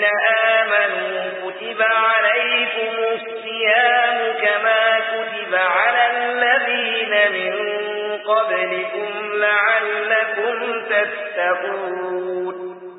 الذين آمنوا كتب عليكم الصيام كما كتب على الذين من قبلكم لعلكم تتقون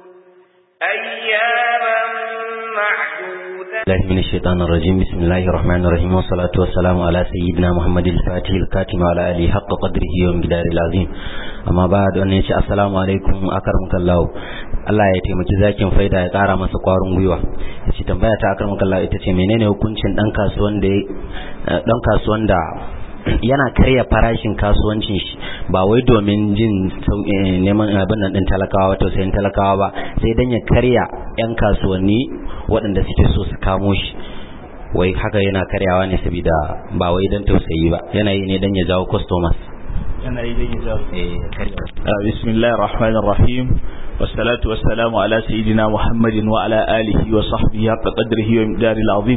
أياما معدودة الله من الشيطان الرجيم بسم الله الرحمن الرحيم والصلاة والسلام على سيدنا محمد الفاتح الكاتم وعلى آله حق قدره ومقدار العظيم أما بعد أن يشاء السلام عليكم أكرمك الله Allah ya taimaki zakin faida ya ƙara masa ƙwarin gwiwa yace tambaya ta akar Allah ita ce menene hukuncin dan kasuwan da dan kasuwan da yana karya farashin kasuwancin shi ba wai domin jin neman abin nan din talakawa wato sayan talakawa ba sai dan ya karya yan kasuwanni waɗanda suke so su kamo shi wai haka yana karyawa ne saboda ba wai dan tausayi ba yana yi ne dan ya jawo customers yana yi dan ya jawo eh karya bismillahir rahmanir rahim wassalatu wassalamu ala sayyidina muhammadin wa ala alihi wa sahbihi haqqa qadrihi wa miqdaril azim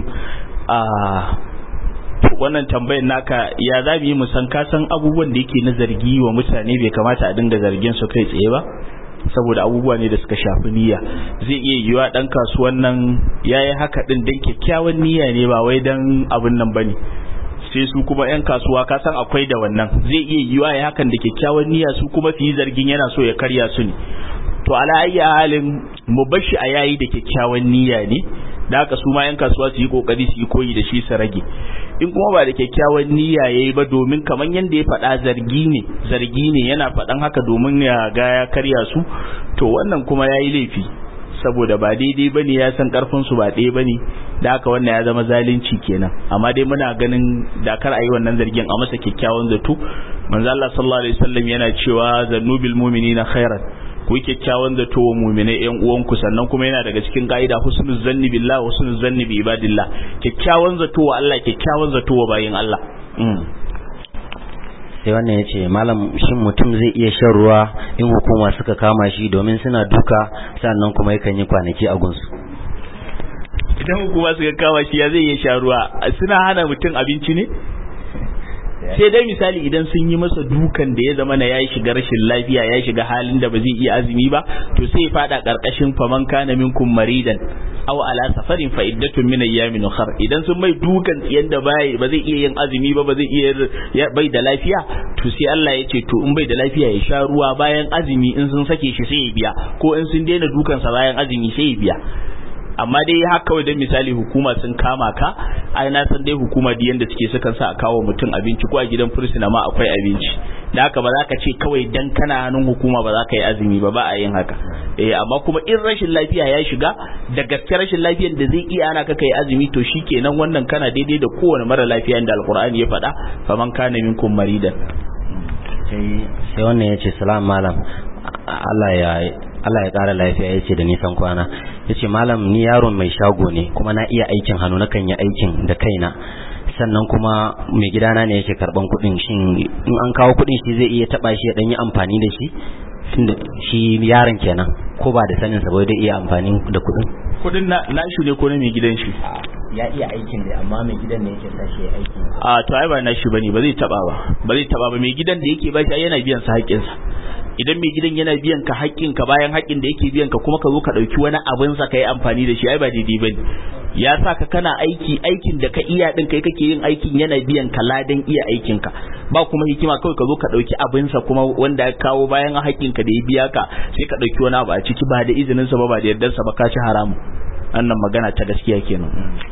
wannan tambayar naka ya za mu yi musan kasan abubuwan da yake na zargi wa mutane bai kamata a dinga zargin su kai tsaye ba saboda abubuwa ne da suka shafi niyya zai iya yiwa dan kasuwan nan yayi haka din dan kyakkyawan niyya ne ba wai dan abin nan bane sai su kuma yan kasuwa ka san akwai da wannan zai iya yiwa ya hakan da kyakkyawan niyya su kuma su yi zargin yana so ya karya su ne to ala ayyi halin mu bashi a yayi da kyakkyawan niyya ne da haka su ma yan kasuwa su yi kokari su yi koyi da shi su rage in kuma ba da kyakkyawan niyya yayi ba domin kaman yanda ya faɗa zargi ne zargi ne yana faɗan haka domin ya ga ya karya su to wannan kuma yayi laifi saboda ba daidai bane ya san karfin su ba ɗaya bane da haka wannan ya zama zalunci kenan amma dai muna ganin da kar a yi wannan zargin a masa kyakkyawan zato manzo Allah sallallahu alaihi wasallam yana cewa zannubil mu'minina khairan ku yi kyakkyawan zato wa muminai yan uwanku sannan kuma yana daga cikin ka'ida husnul zanni billah wa husnul zanni bi ibadillah kyakkyawan zato wa Allah kyakkyawan zato wa bayin Allah sai wannan ya ce malam shin mutum zai iya shan ruwa in hukuma suka kama shi domin suna duka sannan kuma yakan yi kwanaki a gunsu idan hukuma suka kama shi ya zai iya sha ruwa suna hana mutum abinci ne sai dai misali idan sun yi masa dukan da ya zama na ya shiga rashin lafiya ya shiga halin da ba zai iya azumi ba to sai ya fada karkashin faman kana minkum maridan aw ala safarin fa iddatun min ayyamin ukhra idan sun mai dukan yanda bai ba zai iya yin azumi ba ba zai iya bai da lafiya to sai Allah ya ce to in bai da lafiya ya sha ruwa bayan azumi in sun sake shi sai ya biya ko in sun daina dukan sa bayan azumi sai ya biya amma dai haka kawai dan misali hukuma sun kama ka ai na san dai hukuma da yanda suke sukan sa a kawo mutum abinci ko a gidan fursuna ma akwai abinci da haka ba za ka ce kawai dan kana hannun hukuma ba za ka yi azumi ba ba a yin haka eh amma kuma in rashin lafiya ya shiga da gaske rashin lafiyar da zai iya ana ka kai azumi to shikenan wannan kana daidai da kowane mara lafiya da alqur'ani ya faɗa faman kana minkum maridan sai wannan ya ce salam malam Allah ya Allah ya ƙara lafiya ya ce da nisan kwana ya ce malam ni yaron mai shago ne kuma na iya aikin hannu na kan yi aikin da kaina sannan kuma mai gidana ne yake karban kuɗin shin in an kawo kuɗin shi zai iya taɓa shi ya ɗan yi amfani da shi shi yaron kenan ko ba da sanin sa ba zai iya amfani da kuɗin kuɗin na nashi ne ko na mai gidan shi ya iya aikin da amma mai gidan ne yake sashi ya aikin a to ai ba nashi bane ba zai taɓa ba ba zai taɓa ba mai gidan da yake ba shi yana biyan sa haƙƙinsa idan mai gidan yana biyan ka haƙƙin ka bayan haƙƙin da yake biyan ka kuma ka zo ka ɗauki wani abin sa ka yi amfani da shi ai ba daidai bane ya sa ka kana aiki aikin da ka iya din kai kake yin aikin yana biyan ka ladan iya aikin ka ba kuma hikima kawai ka zo ka ɗauki abin sa kuma wanda ya kawo bayan haƙƙin ka da ya biya ka sai ka ɗauki wani abu a ciki ba da izinin sa ba ba da yardar sa ba ka ci haramu wannan magana ta gaskiya kenan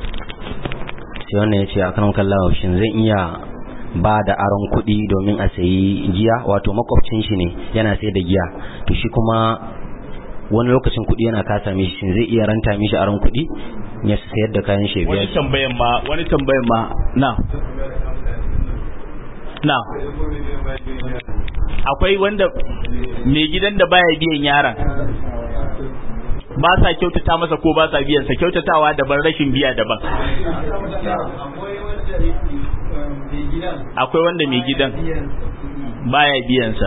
sai wannan ya ce akan kallawa shin zan iya ba da aron kuɗi domin a sayi giya wato makwabcin shi ne yana sai da giya to shi kuma wani lokacin kuɗi yana kasa mishi shin zai iya ranta mishi aron kuɗi ya sayar da kayan shi wani tambayan ma wani tambayan ma na na akwai wanda mai gidan da baya biyan yaron ba sa kyautata masa ko ba sa biyan sa kyautatawa daban rashin biya daban akwai wanda mai gidan baya biyansa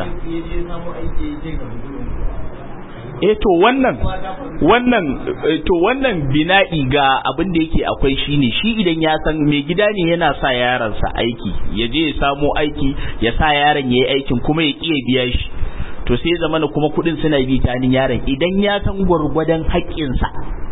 eh to wannan wannan to wannan bina'i ga abin da yake akwai shine shi idan ya san mai gida ne yana sa yaransa aiki ya je ya samo aiki ya sa yaron yayi aikin kuma ya kiye biya shi to sai zamana kuma kudin suna bi ta yaron idan ya san gwargwadon haƙƙinsa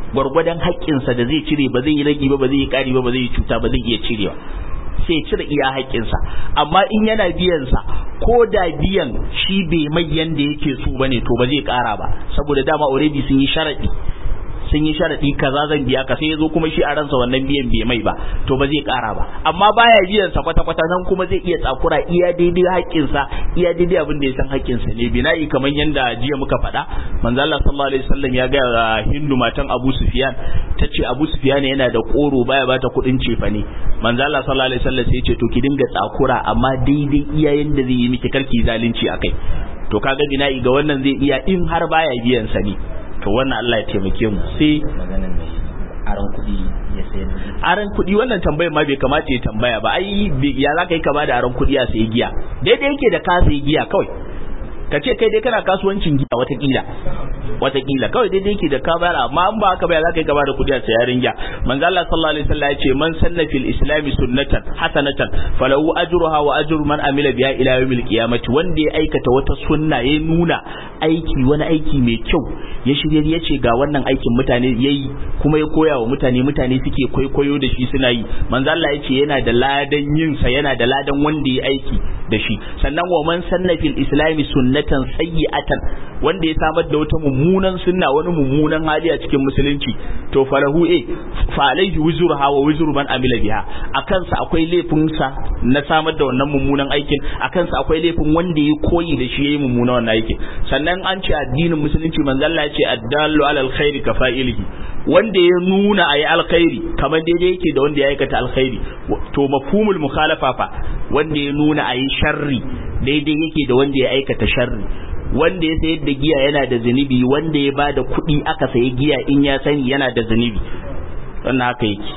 gwargwadon haƙƙinsa da zai cire ba zai yi ragi ba ba zai yi ƙari ba ba zai yi cuta ba zai iya cirewa sai cire iya haƙƙinsa amma in yana biyan sa ko da biyan shi bai mai yanda yake so bane to ba zai ƙara ba saboda dama already sun yi sharadi sun yi sharadi kaza zan biya ka sai yazo kuma shi a ransa wannan biyan bai mai ba to ba zai ƙara ba amma baya biyan sa kwata kwata nan kuma zai iya tsakura iya daidai haƙƙin sa iya daidai abin da ya san haƙƙin sa ne bina'i kamar yanda jiya muka faɗa manzo Allah sallallahu alaihi wasallam ya ga Hindu matan Abu Sufyan tace Abu Sufyan yana da koro baya bata kuɗin cefa ne manzo Allah sallallahu alaihi wasallam sai ya ce to ki dinga tsakura amma daidai iya yanda zai yi miki karki zalunci akai to kaga bina'i ga wannan zai iya in har baya biyan sa ne to wannan Allah ya taimake mu sai maganan mai aron kuɗi ya sayar da aron kuɗi wannan tambayar ma bai kamata ya tambaya ba ai ya za ka yi kama da aron kuɗi a sayi giya daidai yake da ka sayi giya kawai ka ce kai dai kana kasuwancin giya watakila watakila kawai daidai yake da ka bayar amma an ba haka ba za ka yi kama da kuɗi a sayarin giya manzo Allah sallallahu alaihi wasallam ya ce man sanna fil islami sunnatan hasanatan falahu ajruha wa ajru man amila biha ila yawmil qiyamati wanda ya aikata wata sunna ya nuna aiki wani aiki mai kyau ya shirya ya ce ga wannan aikin mutane yayi kuma ya koya wa mutane mutane suke kwaikwayo da shi suna yi manzo Allah ya ce yana da ladan yin sa yana da ladan wanda ya aiki da shi sannan wa man sanna fil islami sunnatan sayyi'atan wanda ya samar da wata mummunan sunna wani mummunan hali a cikin musulunci to falahu e fa alaihi wuzruha wa wuzru man amila biha akan sa akwai laifin sa na samar da wannan mummunan aikin akan sa akwai laifin wanda ya koyi da shi yayi mummunan wannan aikin sannan an ce addinin musulunci manzo Allah ya ce addallu ala alkhairi ka fa'ilihi wanda ya nuna ayi alkhairi kamar daidai yake da wanda ya aikata alkhairi to mafhumul mukhalafa fa wanda ya nuna ayi sharri daidai yake da wanda ya aikata sharri wanda ya sayar da giya yana da zunubi wanda ya bada kuɗi aka sayi giya in ya sani yana da zunubi wannan haka yake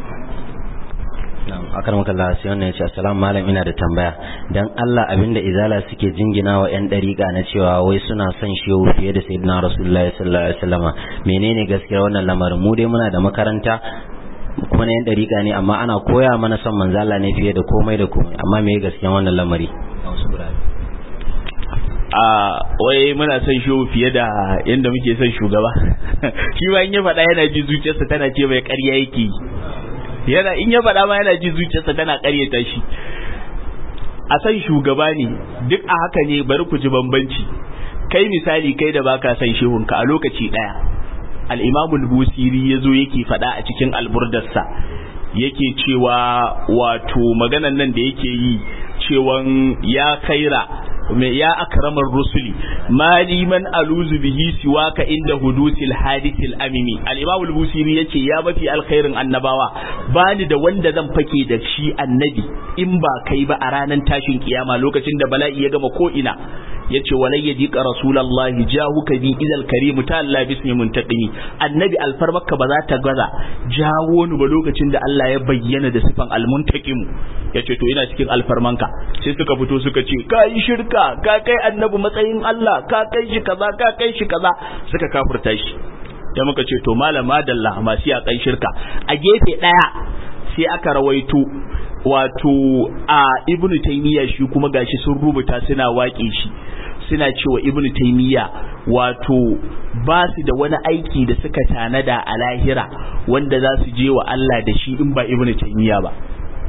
akar maka Allah sai wannan yace assalamu malam ina da tambaya dan Allah abinda izala suke jingina wa yan dariƙa na cewa wai suna son shehu fiye da sayyidina rasulullahi sallallahu alaihi wasallama menene gaskiya wannan lamarin mu dai muna da makaranta kuma na yan dariƙa ne amma ana koya mana son manzo Allah ne fiye da komai da komai amma me gaskiya wannan lamari a wai muna son shehu fiye da yadda muke son shugaba shi ba in ya faɗa yana ji zuciyarsa tana ce mai ƙarya yake yi yana in ya faɗa ma yana ji zuciyarsa tana ƙaryata shi a san shugaba ne duk a haka ne bari ku ji bambanci kai misali kai da baka san shehunka a lokaci ɗaya al-imamu al-busiri yazo yake faɗa a cikin alburdarsa yake cewa wato maganan nan da yake yi cewan ya kaira mai ya akramar rusuli mali man aluzu bihi siwaka inda hudusil hadithil amimi al-imam al-busiri yace ya mafi alkhairin annabawa bani da wanda zan fake da shi annabi in ba kai ba a ranar tashin kiyama lokacin da bala'i ya gama ko ina yace walai yajika rasulullahi jahuka bi idal karim ta'alla bismi muntaqimi annabi alfarmaka ba za ta gaza jawo ni ba lokacin da Allah ya bayyana da sifan almuntaqim yace to ina cikin alfarmanka sai suka fito suka ce kai shirka ka kai annabi matsayin Allah ka kai shi kaza ka kai shi kaza suka kafirta shi da muka ce to malama dalla masu ya kai shirka a gefe daya sai aka rawaito wato a ibnu taymiya shi kuma gashi sun rubuta suna waƙe shi suna cewa ibnu taymiya wato ba su da wani aiki da suka tanada a lahira wanda za su je wa Allah da shi in ba ibnu taymiya ba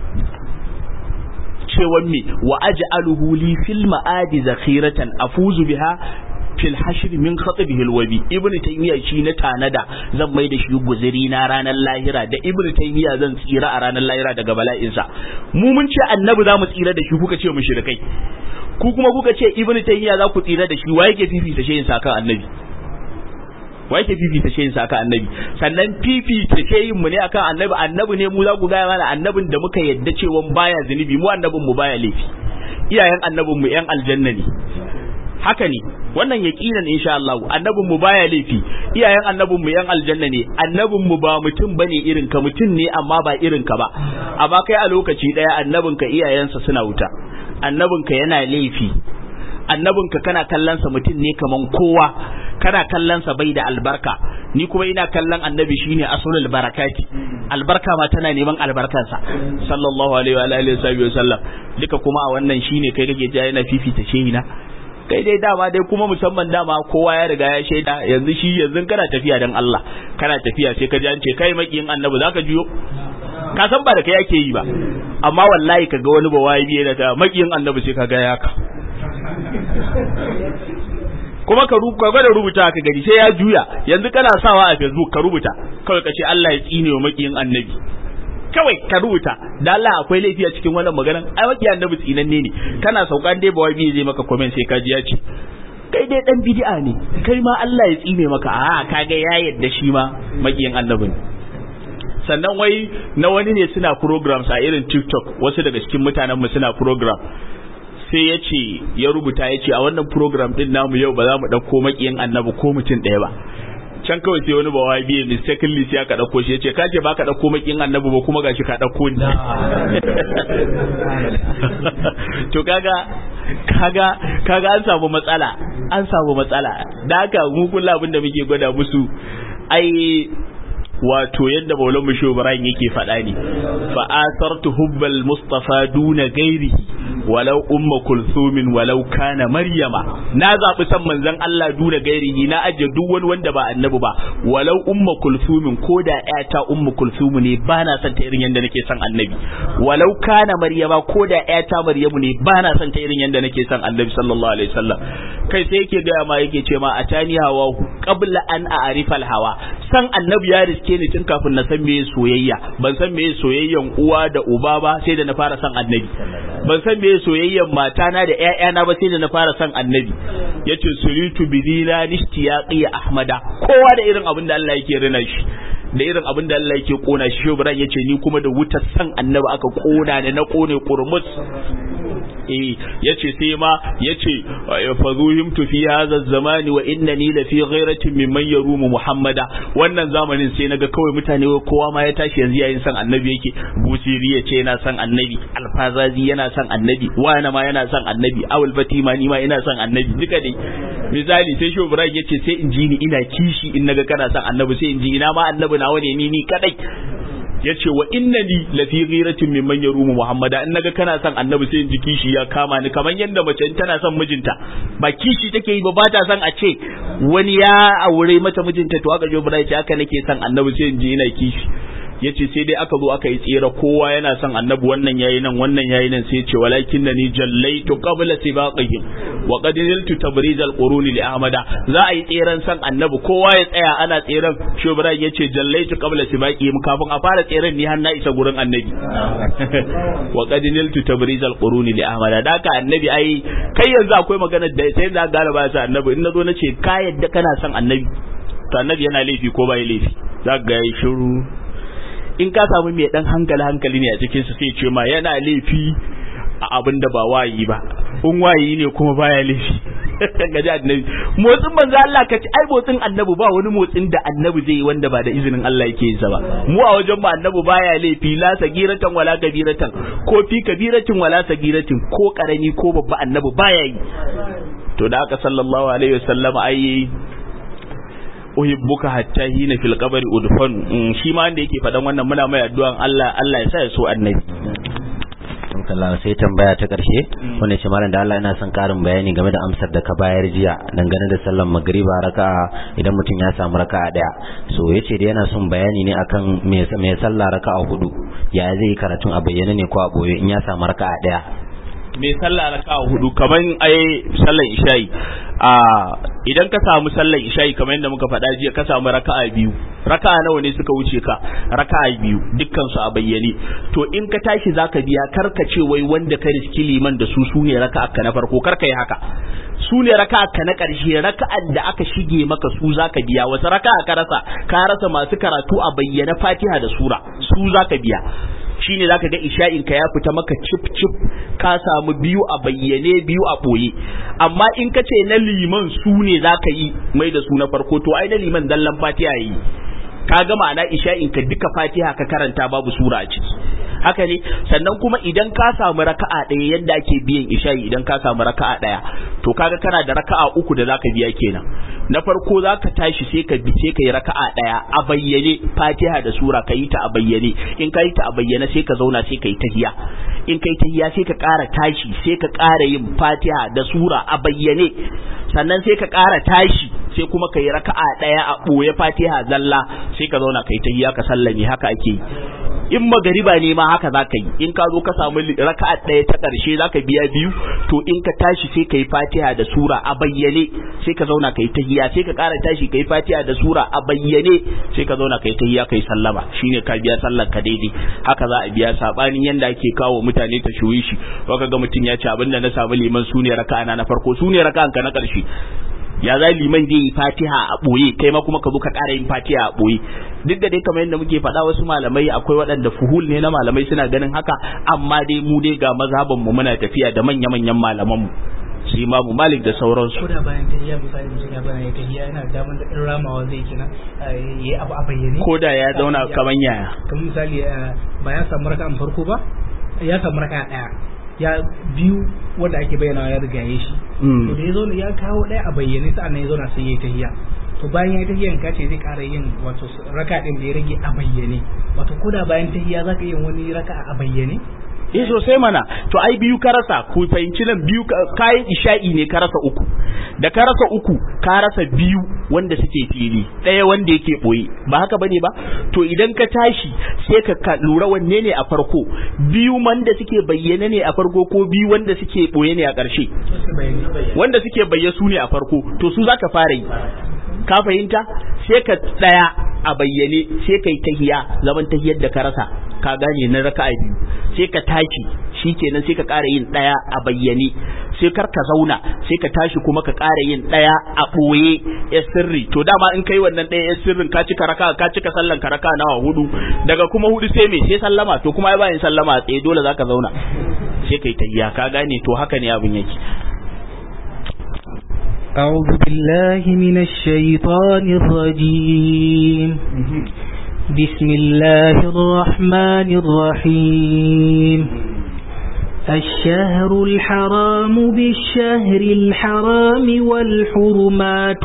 cewan me wa aj'aluhu li fil ma'adi zakhiratan afuzu biha fil hashr min khatabihi alwabi ibnu taymiya shi na tanada zan mai da shi guzuri na ranar lahira da ibnu taymiya zan tsira a ranar lahira daga bala'insa mu mun ce annabi za mu tsira da shi kuka ce mushrikai ku kuma kuka ce ibnu taymiya za ku tsira da shi waye ke fifita shayin sa kan annabi waye ke fifita shayin sa kan annabi sannan fifita shayin mu ne akan annabi annabi ne mu za ku gaya mana annabin da muka yadda cewa baya zunubi mu annabin mu baya laifi iyayen annabin mu yan aljanna ne haka ne wannan yaqinan insha Allah annabin mu baya laifi iyayen annabin mu yan aljanna ne annabin mu ba mutum bane irin ka mutum ne amma ba irin ka ba amma kai a lokaci daya annabin ka iyayensa suna wuta annabin ka yana laifi annabin ka kana kallon sa mutum ne kaman kowa kana kallon sa bai da albarka ni kuma ina kallon annabi shine asulul barakati albarka ma tana neman albarkansa sallallahu alaihi wa alihi wa sallam duka kuma a wannan shine kai kake ja yana fifita shehina kai dai dama dai kuma musamman dama kowa ya riga ya shaida yanzu shi yanzu kana tafiya dan Allah kana tafiya sai ka ji an ce kai makiyin annabi zaka juyo ka san ba da kai ake yi ba amma wallahi kaga wani bawayi biye da ta makiyin annabi sai kaga ya ka kuma ka rubuta gwada rubuta ka gani sai ya juya yanzu kana sawa a Facebook ka rubuta kawai ka ce Allah ya tsine wa makiyin annabi kawai ka rubuta da Allah akwai laifi a cikin wannan maganan ai makiyin annabi tsinanne ne kana saukan dai ba wai zai maka comment sai ka ji ya ce kai dai dan bid'a ne kai ma Allah ya tsine maka a kaga ya yadda shi ma makiyin annabi ne sannan wai na wani ne suna programs a irin TikTok wasu daga cikin mutanen mu suna program sai ya ce ya rubuta ya ce a wannan program din namu yau ba za mu ɗauko makiyin annabi ko mutum ɗaya ba can kawai sai wani bawa biye mistakenly sai aka ɗauko shi ya ce ka ce ba ka ɗauko makiyin annabi ba kuma gashi ka ɗauko ni to kaga kaga kaga an samu matsala an samu matsala da haka mu kullu abin da muke gwada musu ai wato yadda maulan mu ibrahim yake faɗa ne fa asartu hubbal mustafa duna gairi walau umma kulsumin walau kana maryama na zabi san manzon Allah duna gairihi na aje duk wani wanda ba annabi ba walau umma kulsumin ko da ƴata umma kulsumu ne ba na son ta irin yadda nake son annabi walau kana maryama ko da ƴata maryamu ne ba na son ta irin yadda nake son annabi sallallahu alaihi wasallam kai sai yake ga ma yake ce ma atani hawa qabla an a'rifa hawa san annabi ya riske ni tun kafin na san meye soyayya ban san meye soyayyan uwa da uba ba sai da na fara san annabi ban san meye soyayyan matana da ƴaƴana ba sai da na fara san annabi yace suritu bidina nishtiyaqi ahmada kowa da irin abin da Allah yake rina shi da irin abin da Allah yake kona shi shobran yace ni kuma da wutar san annabi aka kona da na kone kurmus eh yace sai ma yace fazuhimtu fi hadha zamani wa innani la fi ghairatin mimman yarumu muhammada wannan zamanin sai naga kawai mutane kowa ma ya tashi yanzu yayin san annabi yake busiri yace yana san annabi alfazazi yana san annabi wani ma yana san annabi awul fatima ni ma ina san annabi duka dai misali sai shi ibrahim yace sai in ji ni ina kishi in naga kana san annabi sai in ji ina ma annabi nawa ne ni ni kadai yace wa innani la fi ghiratin mimman yarumu muhammada in naga kana son annabi sai in ji kishi ya kama ni kamar yanda mace in tana son mijinta ba kishi take yi ba ba ta son a ce wani ya aure mata mijinta to aka jo bura ce haka nake son annabi sai in ji ina kishi yace sai dai aka zo aka yi tsira kowa yana son annabi wannan yayi nan wannan yayi nan sai ce walakin ni jallaitu qabla sibaqihim wa qad niltu tabriz al-qurun li ahmada za a yi tseren son annabi kowa ya tsaya ana tseren shubran yace jallaitu qabla sibaqihim kafin a fara tseren ni har na isa gurin annabi wa qad niltu tabriz al-qurun li ahmada da ka annabi ai kai yanzu akwai magana da sai da gara ba sa annabi in nazo nace ka yadda kana son annabi to annabi yana laifi ko bai laifi za ga yayi shiru in ka samu mai dan hankali hankali ne a cikin su sai ce ma yana laifi a abin da ba wayi ba in wayi ne kuma baya laifi gaji annabi motsin manzo Allah ka ci ai motsin annabi ba wani motsin da annabi zai yi wanda ba da izinin Allah yake yin sa ba mu a wajen ba annabi baya laifi la sagiratan wala kabiratan ko fi kabiratin wala sagiratin ko karami ko babba annabi baya yi to da aka sallallahu alaihi wasallam ai uhibbuka hatta hina fil qabri udfan shi ma wanda yake fadan wannan muna mai addu'an Allah Allah ya sa ya so annabi Allah sai tambaya ta karshe wanda ce malam da Allah ina son karin bayani game da amsar da ka bayar jiya dangane da sallar magriba raka'a idan mutum ya samu raka'a daya so yace da yana son bayani ne akan me me sallah raka'a hudu ya zai karatun a bayyane ne ko a boye in ya samu raka'a daya mai sallah raka'a hudu kaman ai sallar isha'i a idan ka samu sallar isha'i kamar yadda muka faɗa jiya ka samu raka'a biyu raka'a nawa ne suka wuce ka raka'a biyu dukkan su a bayyane to in ka tashi zaka biya karka ce wai wanda ka riski liman da su su ne raka'a ka na farko karka yi haka su ne raka'a ka na ƙarshe raka'an da aka shige maka su zaka biya wasu raka'a ka rasa ka rasa masu karatu a bayyana fatiha da sura su zaka biya shine zaka ga isha'in ka ya fita maka cip cip ka samu biyu a bayyane biyu a boye amma in ka ce na liman su ne zaka yi mai da su na farko to ai na liman zallan fatiha yi ka ga ma'ana isha'in ka duka fatiha ka karanta babu sura a ciki haka ne sannan kuma idan ka samu raka'a ɗaya yadda ake biyan isha'i idan ka samu raka'a ɗaya to kaga kana da raka'a uku da zaka biya kenan na farko zaka tashi sai ka bi sai ka yi raka'a ɗaya a bayyane fatiha da sura ka yi ta a bayyane in ka yi ta a bayyane sai ka zauna sai ka yi tahiya in kai tahiya sai ka ƙara tashi sai ka ƙara yin fatiha da sura a bayyane sannan sai ka ƙara tashi sai kuma ka yi raka'a ɗaya a ɓoye fatiha zalla sai ka zauna ka yi tahiya ka sallame haka ake yi in magariba ne ma haka za ka yi in ka zo ka samu raka'a ɗaya ta ƙarshe za ka biya biyu to in ka tashi sai ka yi fatiha da sura a bayyane sai ka zauna ka yi tahiya sai ka ƙara tashi ka yi fatiha da sura a bayyane sai ka zauna ka yi tahiya ka yi sallama shine ka biya sallar ka daidai haka za a biya sabanin yanda ake kawo mutane ta shuyi shi ka ga mutum ya ce abinda na samu liman su ne raka'a na farko su ne raka'an ka na ƙarshe ya za liman zai yi fatiha a ɓoye kai ma kuma ka zo ka ƙara yin fatiha a ɓoye duk da dai kamar yadda muke faɗa wasu malamai akwai waɗanda fuhul ne na malamai suna ganin haka amma dai mu dai ga mazhaban mu muna tafiya da manya-manyan malaman mu su imamu malik da sauransu ko da bayan tahiyya misali mutum ya bana ya tahiyya yana da damar da in ramawa zai kina yayi abu a bayyane ko da ya zauna kaman yaya kamar misali ba ya samu raka'an farko ba ya samu raka'a daya ya biyu wanda ake bayyana ya rigaye shi to da ya zo ya kawo ɗaya a bayyane sa'an ya zauna sai ya yi tahiya to bayan ya yi tahiyan ka ce zai ƙara yin wato raka ɗin da ya rage a bayyane wato ko da bayan tahiya za ka yi wani raka a bayyane eh sosai mana to ai biyu ka rasa ku fahimci nan biyu kayan isha'i ne ka rasa uku da ka rasa uku ka rasa biyu wanda suke fili ɗaya wanda yake ɓoye ba haka bane ba to idan ka tashi sai ka lura wanne ne a farko biyu wanda suke bayyane ne a farko ko biyu wanda suke ɓoye ne a ƙarshe wanda suke bayye su ne a farko to su zaka fara yi ka fahimta sai ka tsaya a bayyane sai kai tahiya zaman tahiyar da ka rasa ka gane na raka'a biyu sai ka tashi shikenan sai ka ƙara yin ɗaya a bayyane sai kar ka zauna sai ka tashi kuma ka ƙara yin ɗaya a ɓoye ya sirri to dama in kai wannan ɗaya ya sirrin ka cika raka ka cika sallan ka raka nawa hudu daga kuma hudu sai me sai sallama to kuma ai bayan sallama a tsaye dole zaka zauna sai kai tahiya ka gane to haka ne abin yake أعوذ بالله من الشيطان الرجيم بسم الله الرحمن الرحيم الشهر الحرام بالشهر الحرام والحرمات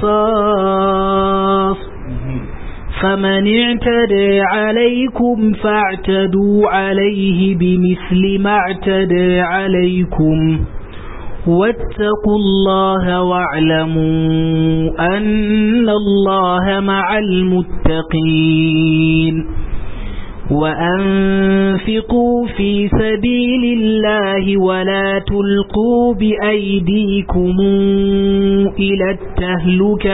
قصاص فمن اعتدى عليكم فاعتدوا عليه بمثل ما اعتدى عليكم واتقوا الله واعلموا أن الله مع المتقين وأنفقوا في سبيل الله ولا تلقوا بأيديكم إلى التهلكة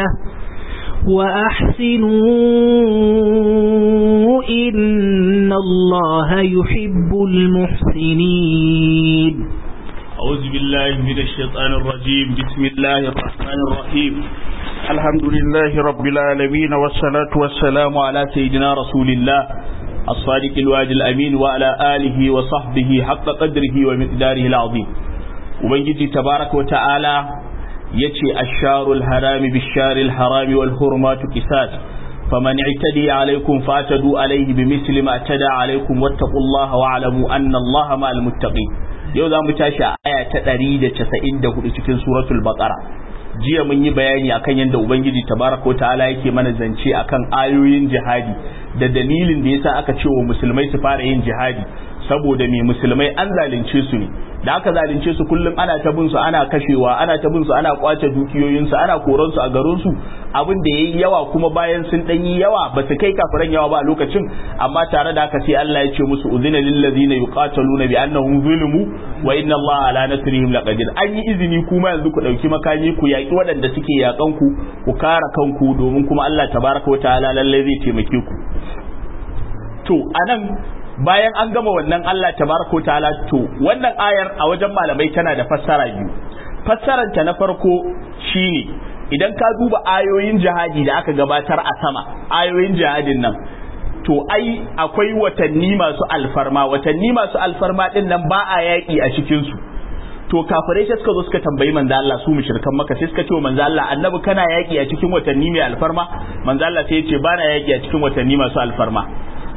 وأحسنوا إن الله يحب المحسنين أعوذ بالله من الشيطان الرجيم بسم الله الرحمن الرحيم الحمد لله رب العالمين والصلاة والسلام على سيدنا رسول الله الصادق الوعد الأمين وعلى آله وصحبه حق قدره ومقداره العظيم وبنجي تبارك وتعالى يتي الشار الحرام بالشار الحرام والحرمات قساس فمن اعتدي عليكم فاعتدوا عليه بمثل ما اعتدى عليكم واتقوا الله واعلموا أن الله مع المتقين yau za mu tashi a aya ta ɗari da casa'in da hudu cikin suratul baqara jiya mun yi bayani akan yadda ubangiji tabaraka ta'ala yake mana zance akan ayoyin jihadi da dalilin da yasa aka ce wa musulmai su fara yin jihadi saboda me musulmai an zalunce su ne da aka zalunce su kullum ana ta bin su ana kashewa ana ta bin su ana kwace dukiyoyin su ana koran su a garin su abin da yayi yawa kuma bayan sun dan yi yawa ba su kai kafiran yawa ba a lokacin amma tare da haka sai Allah ya ce musu uzina lil ladina yuqataluna bi annahum zulimu wa inna Allah ala nasrihim laqadir an yi izini kuma yanzu ku dauki makami ku yaki waɗanda suke yakan ku ku kare kanku domin kuma Allah tabaraka wa ta'ala lalle zai taimake ku to anan bayan an gama wannan Allah tabaraka ta'ala to wannan ayar a wajen malamai tana da fassara biyu fassarar ta na farko shine idan ka duba ayoyin jihadi da aka gabatar a sama ayoyin jihadin nan to ai akwai watanni masu alfarma watanni masu alfarma din nan ba a yaƙi a cikin su to kafirai sai suka zo suka tambayi manzo Allah su mushrikan maka sai suka ce wa manzo Allah annabi kana yaƙi a cikin watanni mai alfarma manzo Allah sai ya ce bana yaƙi a cikin watanni masu alfarma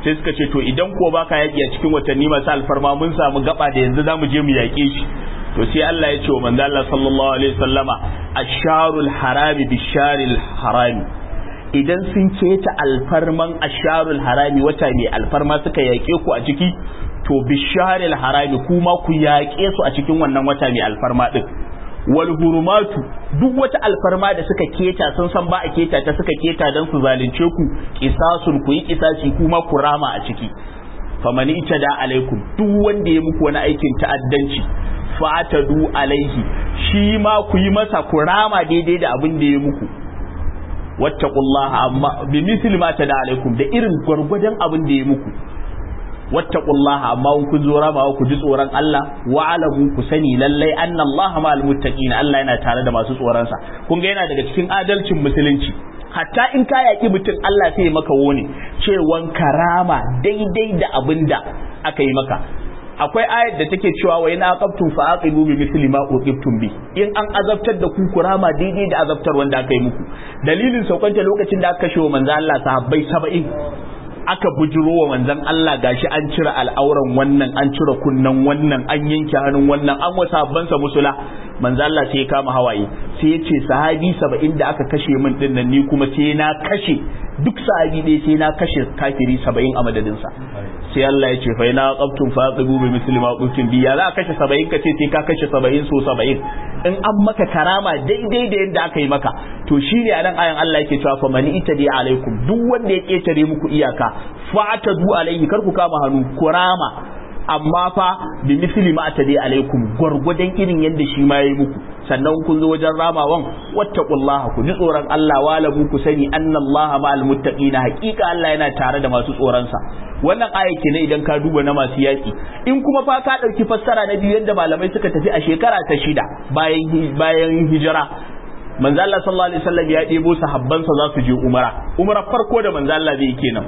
sai suka ce to idan ko baka yaki a cikin watanni masu alfarma mun samu gaba da yanzu zamu je mu yaƙe shi to sai Allah ya ce wa manzo Allah sallallahu alaihi wasallama asharul harami bisharil harami idan sun keta alfarman asharul harami wata mai alfarma suka yaƙe ku a ciki to bisharil harami kuma ku yaƙe su a cikin wannan wata mai alfarma din wal hurumatu duk wata alfarma da suka keta sun san ba a keta ta suka keta dan su zalunce ku kisasun ku yi kisasi kuma ku rama a ciki famani da alaikum duk wanda ya muku wani aikin ta'addanci fatadu alaihi shi ma ku yi masa ku rama daidai da abin da ya muku wattaqullaha amma bi misli ma tada alaikum da irin gwargwadon abin da ya muku wattaqullaha amma kun zo ramawa ku ji tsoron Allah wa alamu ku sani lallai anna Allah ma'al muttaqin Allah yana tare da masu tsoron sa kun ga yana daga cikin adalcin musulunci hatta in ka yaki mutum Allah sai ya maka wone cewan karama daidai da abinda aka yi maka akwai ayat da take cewa wa ina aqabtum fa aqibu bi misli ma uqibtum bi in an azabtar da ku kurama daidai da azabtar wanda aka yi muku dalilin saukanta lokacin da aka kashe wa manzo Allah sahabbai 70 aka bujiro wa manzon Allah gashi an cire al'auran wannan an cire kunnan wannan an yanke hannun wannan an wasa bansa musula manzo Allah sai ya kama hawaye sai ya ce sahabi 70 da aka kashe min din nan ni kuma sai na kashe duk sahabi dai sai na kashe kafiri 70 a madadin sa sai Allah ya ce fa ina qabtum faqibu bi misli ma qultum bi ya za ka kashe 70 kace sai ka kashe 70 so 70 in an maka karama daidai da yadda aka yi maka to shine a nan ayan Allah yake cewa fa mani itadi alaikum duk wanda ya ketare muku iyaka fa'tadu alaihi kar ku kama hannu kurama amma fa bi misli ma atadi alaikum gwargwadon irin yadda shi ma yayi muku sannan kun zo wajen ramawan wattaqullaha ku ji tsoron Allah wala ku sani annallaha ma'al muttaqina haqiqa Allah yana tare da masu tsoron sa wannan aya ne idan ka duba na masu yaki in kuma fa ka dauki fassara na biyu yadda malamai suka tafi a shekara ta shida bayan bayan hijira manzo Allah sallallahu alaihi wasallam ya debo sahabbansa za su je umara umara farko da manzo Allah zai kenan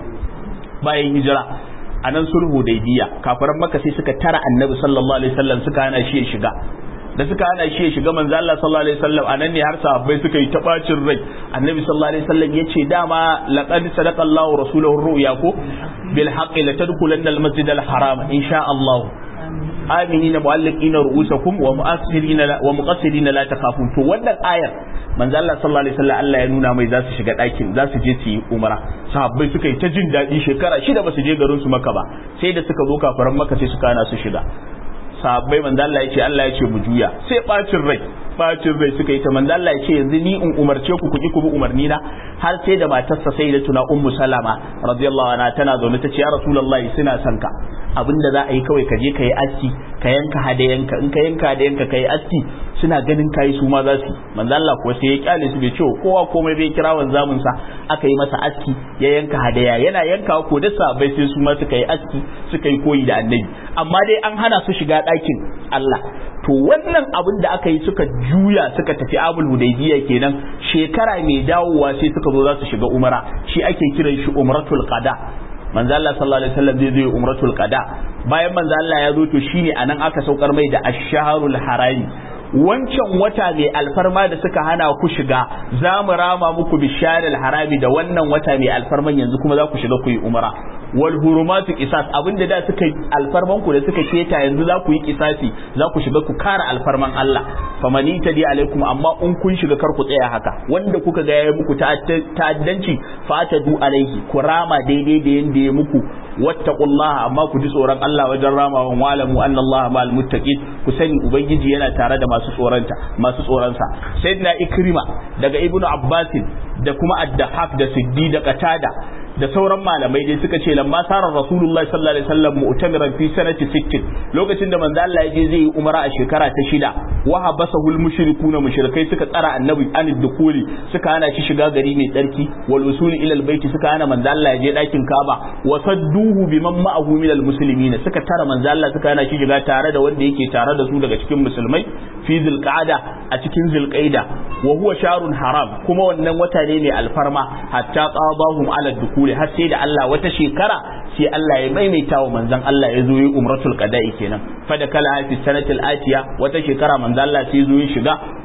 bayan hijira a nan sulhu daidiya kafiran maka sai suka tara annabi sallallahu alaihi wasallam suka hana shi ya shiga da suka hana shi ya shiga manzo Allah sallallahu alaihi wasallam anan ne har sahabbai suka yi ta bacin rai annabi sallallahu alaihi wasallam yace dama laqad sadaqa Allahu rasulahu ru'ya ko bil haqqi la tadkhulanna al masjid al haram insha Allah aminina mu'alliqina ru'usakum wa mu'assirina wa muqassirina la takhafun to wannan ayar manzo Allah sallallahu alaihi wasallam Allah ya nuna mai za su shiga ɗakin za su je su yi umara sahabbai suka yi ta jin daɗi shekara shida ba su je garin su maka ba sai da suka zo kafaran maka sai suka hana su shiga sahabbai manzo Allah ya ce Allah ya ce mu juya sai bacin rai bacin rai suka yi ta manzo Allah ya ce yanzu ni in umarce ku ku ki ku bi umarni na har sai da matarsa sai da tuna ummu salama radiyallahu anha tana zaune ta ce ya rasulullahi suna son ka abinda za a yi kawai ka je ka yi aski ka yanka hadayanka in ka yanka hadayanka ka yi aski suna ganin kayi su ma za su manzo Allah kuwa sai ya kyale su bai ce kowa komai bai kira wanzamin sa aka yi masa aski ya yanka hadaya yana yanka ko da sabai sai su ma suka yi aski suka yi koyi da annabi amma dai an hana su shiga ɗakin Allah to wannan abin da aka yi suka juya suka tafi abul hudaybiya kenan shekara mai dawowa sai suka zo za su shiga umara shi ake kiran shi umratul qada manzo Allah sallallahu alaihi wasallam zai zo umratul qada bayan manzo Allah ya zo to shine anan aka saukar mai da ash-shahrul harami wancan wata mai alfarma da suka hana ku shiga za mu rama muku bisharil harami da wannan wata mai alfarman yanzu kuma za ku shiga ku yi umara wal hurumatu qisas abinda da suka yi alfarman ku da suka keta yanzu za ku yi qisasi za ku shiga ku kara alfarman Allah famani tadi alaikum amma in kun shiga kar ku tsaya haka wanda kuka ga yayi muku ta'addanci fatadu alaihi ku rama daidai da yanda ya muku wattaqullaha amma ku ji tsoron Allah wajen ramawan walamu annallaha ma'al muttaqin ku sani ubangiji yana tare da masu tsoronta masu tsoronsa sayyidina ikrima daga ibnu abbasin da kuma addahak da siddi da qatada da sauran malamai dai suka ce lamma sarar rasulullahi sallallahu alaihi wasallam mu'tamiran fi sanati 60 lokacin da manzo Allah ya je zai yi umara a shekara ta shida wa habasahul mushrikuna mushrikai suka tsara annabi anid dukuli suka hana shi shiga gari mai tsarki wal usuli ila al baiti suka hana manzo Allah ya je dakin Kaaba wa sadduhu biman ma'ahu min al muslimin suka tara manzo Allah suka hana shi shiga tare da wanda yake tare da su daga cikin musulmai fi zilqa'ada a cikin zilqaida wa huwa sharun haram kuma wannan wata ne mai alfarma hatta qadahum ala dukuli har sai da Allah wata shekara sai Allah ya maimaita wa manzon Allah ya zo yi umratul qada'i kenan fa da kala fi sanatil atiya wata shekara manzon Allah sai zo ya shiga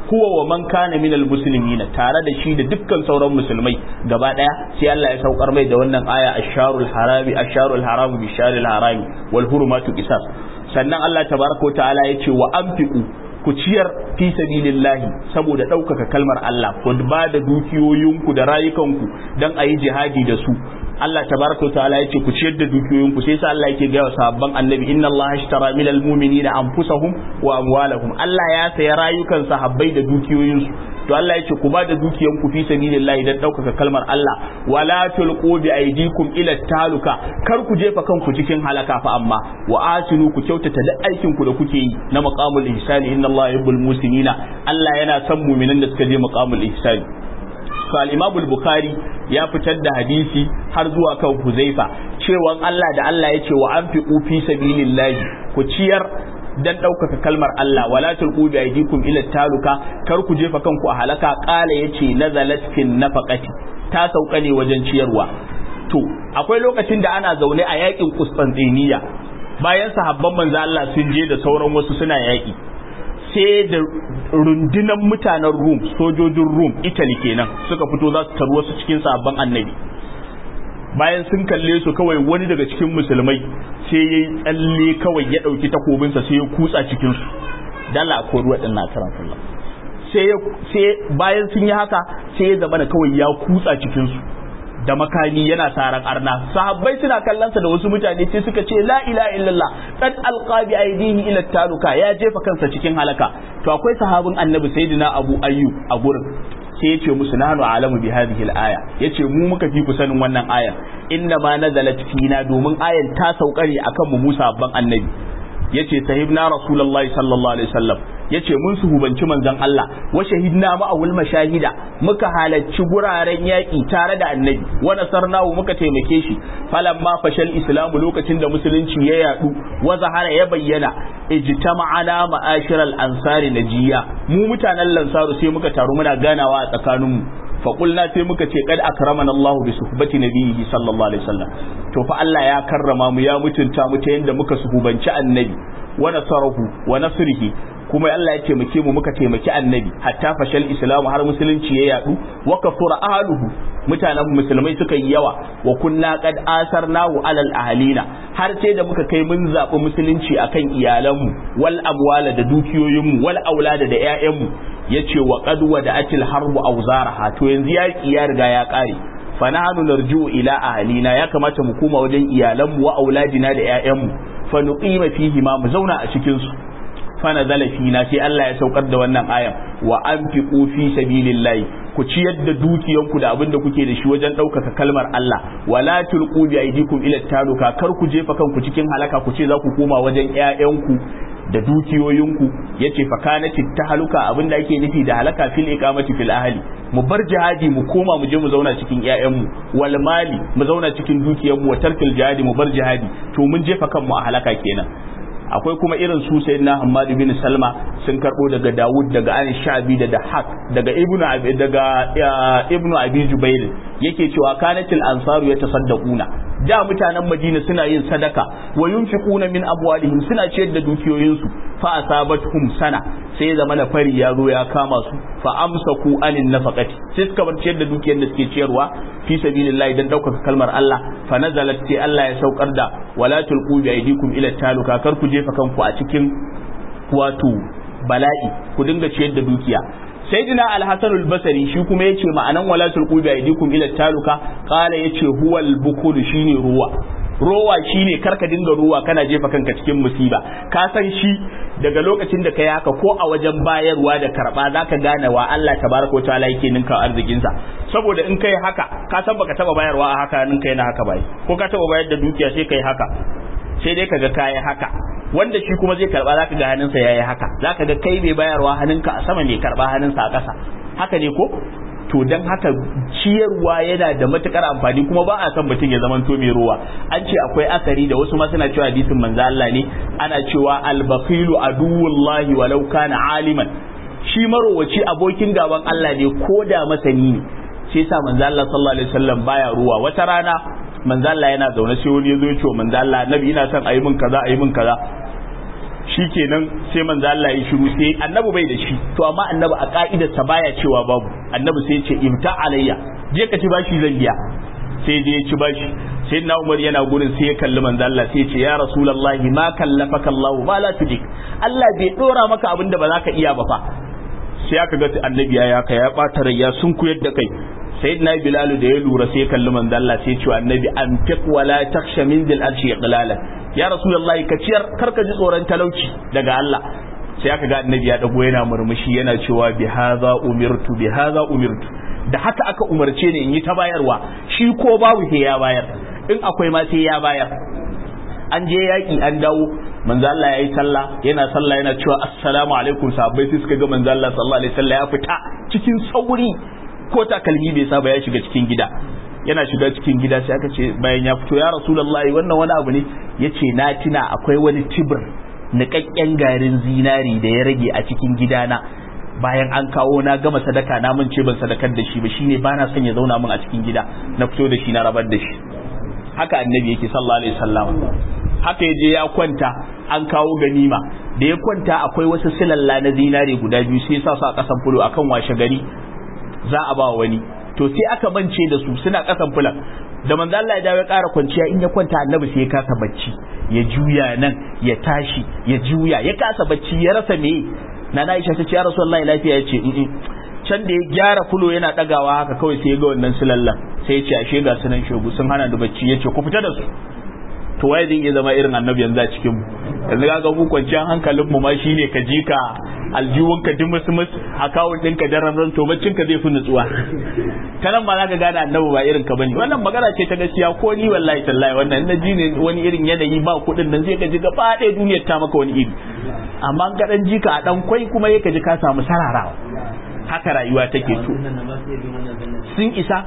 huwa wa man kana minal muslimin tare da shi da dukkan sauran musulmai gaba daya sai Allah ya saukar mai da wannan aya asharul harami asharul haram bi sharil harami wal hurumatu qisas sannan Allah tabaraka ta'ala ya ce wa anfiqu ku ciyar fi sabilillahi saboda ɗaukaka kalmar Allah ku ba da dukiyoyinku da rayukanku don a yi jihadi da su Allah tabaraka ta'ala yace ku ciyar da dukiyoyinku sai sa Allah yake gaya wa sahabban annabi inna Allah ashtara minal mu'minina anfusahum wa amwalahum Allah ya saya rayukan sahabbai da dukiyoyinsu to Allah yace ku ba da dukiyanku fi sabilillahi dan ɗaukaka kalmar Allah wala tulqu bi aydikum ila taluka kar ku jefa kanku cikin halaka fa amma wa asinu ku kyautata da aikin ku da kuke yi na maqamul ihsani inna Allah yuhibbul musinina Allah yana son mu'minan da suka je maqamul ihsani to al-Imam al-Bukhari ya fitar da hadisi har zuwa kan Huzaifa cewa Allah da Allah ya ce wa anfiqu fi sabilillahi ku ciyar dan ɗaukaka kalmar Allah wala tulqu bi aydikum ila taluka kar ku jefa kanku a halaka qala yace nazalat fin nafaqati ta sauka ne wajen ciyarwa to akwai lokacin da ana zaune a yakin Qustantiniya bayan sahabban manzo Allah sun je da sauran wasu suna yaki sai da rundunan mutanen Rum sojojin Rum Italy kenan suka fito za su taru wasu cikin sahabban annabi bayan sun kalle su kawai wani daga cikin musulmai sai ya yi tsalle kawai ya ɗauki takobinsa sai ya kutsa cikinsu dala ko ruwa ɗin na karan sai bayan sun yi haka sai ya zama da kawai ya kutsa cikinsu da makami yana saran arna sahabbai suna kallonsa da wasu mutane sai suka ce la ilaha illallah qad alqa bi aydihi ila taluka ya jefa kansa cikin halaka to akwai sahabin annabi sayyidina abu ayyub a gurin sai ya ce musu nahnu alamu bi hadhihi al-aya yace mu muka fi ku sanin wannan aya inna ma nazalat fina domin ayan ta sauka ne akan mu Musa babban annabi yace sahibna rasulullahi sallallahu alaihi wasallam yace mun suhubanci manzon Allah wa shahidna ma'awul mashahida muka halarci guraren yaki tare da annabi wa nasarnahu muka taimake shi falamma fashal islamu lokacin da musulunci ya yadu wa zahara ya bayyana ijtama'ana ma'ashiral ansari najiya mu mutanen lansaru sai muka taru muna ganawa a tsakaninmu faƙulna sai muka ce kad akramana Allah bi suhbati nabiyhi sallallahu alaihi wasallam to fa Allah ya karrama mu ya mutunta mu ta yanda muka suhubanci annabi wa nasarahu wa nasrihi kuma Allah ya taimake mu muka taimaki annabi hatta fashal islamu har musulunci ya yadu wa kafura ahluhu mutanen musulmai suka yi yawa wa kunna qad asarnahu alal ahlina har sai da muka kai mun zaɓi musulunci akan iyalanmu wal amwala da dukiyoyinmu wal aulada da ƴaƴanmu yace wa qad wada'atil harbu awzaraha to yanzu yaki ya riga ya kare fa nahnu narji'u ila ahlina ya kamata mu koma wajen iyalanmu wa auladina da ƴaƴanmu fa nuqima fihi ma mu zauna a cikin su fa nazala fina sai Allah ya saukar da wannan ayan wa anfiqu fi sabilillahi ku ciyar da dukiyanku da abin da kuke da shi wajen ɗaukaka kalmar Allah wala tulqu bi aydikum ila taluka kar ku jefa kanku cikin halaka ku ce za ku koma wajen ƴaƴanku da dukiyoyinku yace fa kanati tahaluka abin da ake nufi da halaka fil iqamati fil ahli mu bar jihadi mu koma mu je mu zauna cikin ƴaƴanmu wal mali mu zauna cikin dukiyanmu wa tarkil jihadi mu bar jihadi to mun jefa kanmu a halaka kenan akwai kuma irin su sai na Hammad bin Salma sun karbo daga Dawud daga An Shabi da Dahak daga Ibn Abi daga Ibn Abi Jubair yake cewa kanatil ansaru yatasaddaquna da mutanen Madina suna yin sadaka wa yunfiquna min abwalihim suna ciyar da dukiyoyinsu fa asabatuhum sana sai zama na fari ya zo ya kama su fa amsaku anin nafaqati sai suka bar ciyar da dukiyar da suke ciyarwa fi sabilillah dan daukaka kalmar Allah fa nazalat sai Allah ya saukar da wala tulqu bi aydikum ila taluka kar ku jefa kanku a cikin wato bala'i ku dinga ciyar da dukiya sayyidina al-hasan al-basri shi kuma yace ma'anan wala tulqu bi aydikum ila taluka qala yace huwal bukul shine ruwa rowa shine karka dinga ruwa kana jefa kanka cikin musiba ka san shi daga lokacin da kai haka ko a wajen bayarwa da karba zaka gane wa Allah tabaraka ta'ala yake ninka arzikin sa saboda in kai haka ka san baka taba bayarwa a haka ninka yana haka bai ko ka taba bayar da dukiya sai kai haka sai dai kaga kai haka wanda shi kuma zai karba zaka ga hannunsa yayi haka zaka ga kai mai bayarwa hannunka a sama ne karba hannunsa a ƙasa haka ne ko to dan haka ciyarwa yana da matukar amfani kuma ba a san mutum ya zaman to mai ruwa an ce akwai asari da wasu ma suna cewa hadisin manzo Allah ne ana cewa al-baqilu aduwullahi walau kana aliman shi marowaci abokin gaban Allah ne ko da masani ne sai sa manzo Allah sallallahu alaihi wasallam baya ruwa wata rana manzo Allah yana zaune sai wani yazo ya ce manzo Allah nabi ina son ayi min kaza ayi min kaza shikenan sai manzo Allah ya shiru sai annabi bai da shi to amma annabi a ka'idar sa baya cewa babu annabi sai ya ce imta alayya je ka ci bashi zan biya sai je ya ci bashi sai na Umar yana gurin sai ya kalli manzo Allah sai ya ce ya rasulullahi ma kallafaka Allah ma la tudik Allah bai dora maka abin da ba za ka iya ba fa sai aka ga annabi ya ka ya bata rai ya sun kuyar da kai sayyidina bilal da ya lura sai ya kalli manzo Allah sai ya ce annabi an fiq wala takhsha min dil arshi iqlalan ya rasulullahi ka ciyar karka ji tsoron talauci daga Allah sai aka ga annabi ya dago yana murmushi yana cewa bi hadha umirtu bi hadha umirtu da haka aka umarce ni in yi ta bayarwa shi ko babu sai ya bayar in akwai ma sai ya bayar an je yaki an dawo manzo Allah yayi sallah yana sallah yana cewa assalamu alaikum sahabbai sai suka ga manzo Allah sallallahu alaihi wasallam ya fita cikin sauri ko takalmi bai saba ya shiga cikin gida yana shiga cikin gida sai aka ce bayan ya fito ya rasulullahi wannan wani abu ne yace na tuna akwai wani tibir niƙaƙƙen garin zinari da ya rage a cikin gidana bayan an kawo na gama sadaka na mun ce ban sadakar da shi ba shine bana son ya zauna min a cikin gida na fito da shi na rabar da shi haka annabi yake sallallahu alaihi wasallam haka yaje ya kwanta an kawo ganima da ya kwanta akwai wasu silalla na zinare guda biyu sai sa su a kasan fulo akan washe gari za a ba wani to sai aka mance da su suna kasan fulan da manzo Allah ya dawo ya ƙara kwanciya in ya kwanta annabi sai ya kasa bacci ya juya nan ya tashi ya juya ya kasa bacci ya rasa me na Aisha ta ce ya Rasulullahi lafiya ya ce can da ya gyara fulo yana dagawa haka kawai sai ya ga wannan silallan sai ya ce ashe ga sunan shogu sun hana da bacci ya ce ku fita da su to waye zai iya zama irin annabi yanzu a cikin mu yanzu ga mu kwanciyar hankalin mu ma shine ka ji ka aljiwon ka dimus mus akawun din ka daren ran to baccin ka zai fi nutsuwa kanan ba za ka gane annabi ba irin ka bane wannan magana ce ta gaskiya ko ni wallahi tallahi wannan na ji ne wani irin yanayi ba kuɗin nan zai ka ji gaba ɗaya duniyar ta maka wani iri amma ka dan ji ka a dan kwai kuma ya ka ji ka samu sararawa haka rayuwa take to sun isa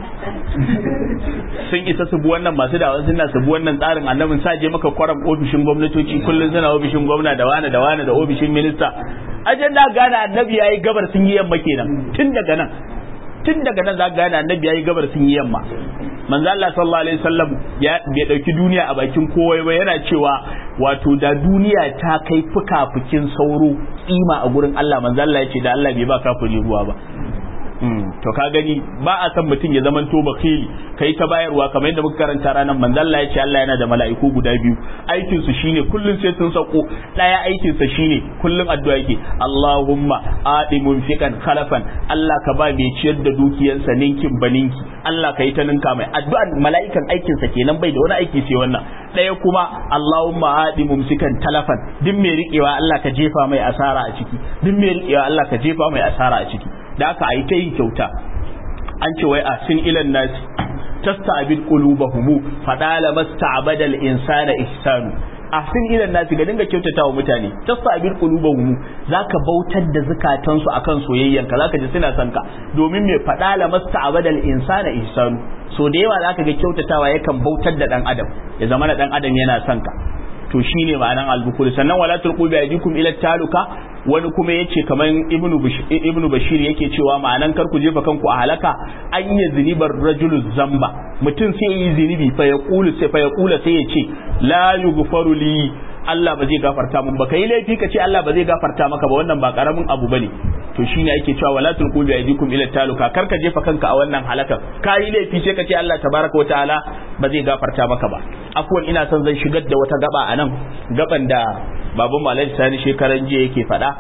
sun isa su bi wannan masu dawon suna su bi wannan tsarin annabin sa je maka kwaram ofishin gwamnatoci kullum suna ofishin gwamna da wani da wani da ofishin minista ajan da gane annabi yayi gabar sun yi yamma kenan tun daga nan tun daga nan za ka gane annabi yayi gabar sun yi yamma manzo Allah sallallahu alaihi wasallam ya bai dauki duniya a bakin kowa ba yana cewa wato da duniya ta kai fuka-fukin sauro kima a gurin Allah manzo Allah ya ce da Allah bai ba kafiri ruwa ba to ka gani ba a san mutum ya zaman to bakili kai ta bayarwa kamar yadda muka karanta ranar manzo Allah ya ce Allah yana da mala'iku guda biyu aikin su shine kullun sai sun sako daya aikin sa shine kullun addu'a yake Allahumma adi munfiqan khalafan Allah ka ba mai ciyar da dukiyarsa ninkin baninki Allah ka yi ta ninka mai addu'an mala'ikan aikin sa kenan bai da wani aiki sai wannan daya kuma Allahumma adi mumsikan talafan duk mai riƙewa Allah ka jefa mai asara a ciki duk mai riƙewa Allah ka jefa mai asara a ciki da aka yi ta yin kyauta an ce wai a sin ilan nasi tasta'bil qulubahum fadala masta'bada al-insana ihsanu ahsin ilan nasi ga dinga kyautata wa mutane tasta'bil qulubahum zaka bautar da zakatansu akan soyayyanka zaka ji suna son ka domin me fadala masta'bada al-insana ihsanu so da yawa zaka ga kyautatawa yakan bautar da dan adam ya zama da dan adam yana son ka to shine ma'anan albukul sannan wala tulqu bi aydikum ila taluka wani kuma yace kaman ibnu ibnu bashir yake cewa ma'anan kar ku jefa kanku a halaka an yi zinibar rajulu zamba mutum sai yi zinibi fa yaqulu sai fa yaqula sai yace la yughfaru li Allah ba zai gafarta mun ba kai laifi ka ce Allah ba zai gafarta maka ba wannan ba karamin abu bane to shine yake cewa wala tulqu bi aydikum ila taluka kar ka jefa kanka a wannan halaka kai laifi sai ka ce Allah tabaraka wa ta'ala ba zai gafarta maka ba afwan ina son zan shigar da wata gaba a nan gaban da baban malai sani shekaran jiya yake faɗa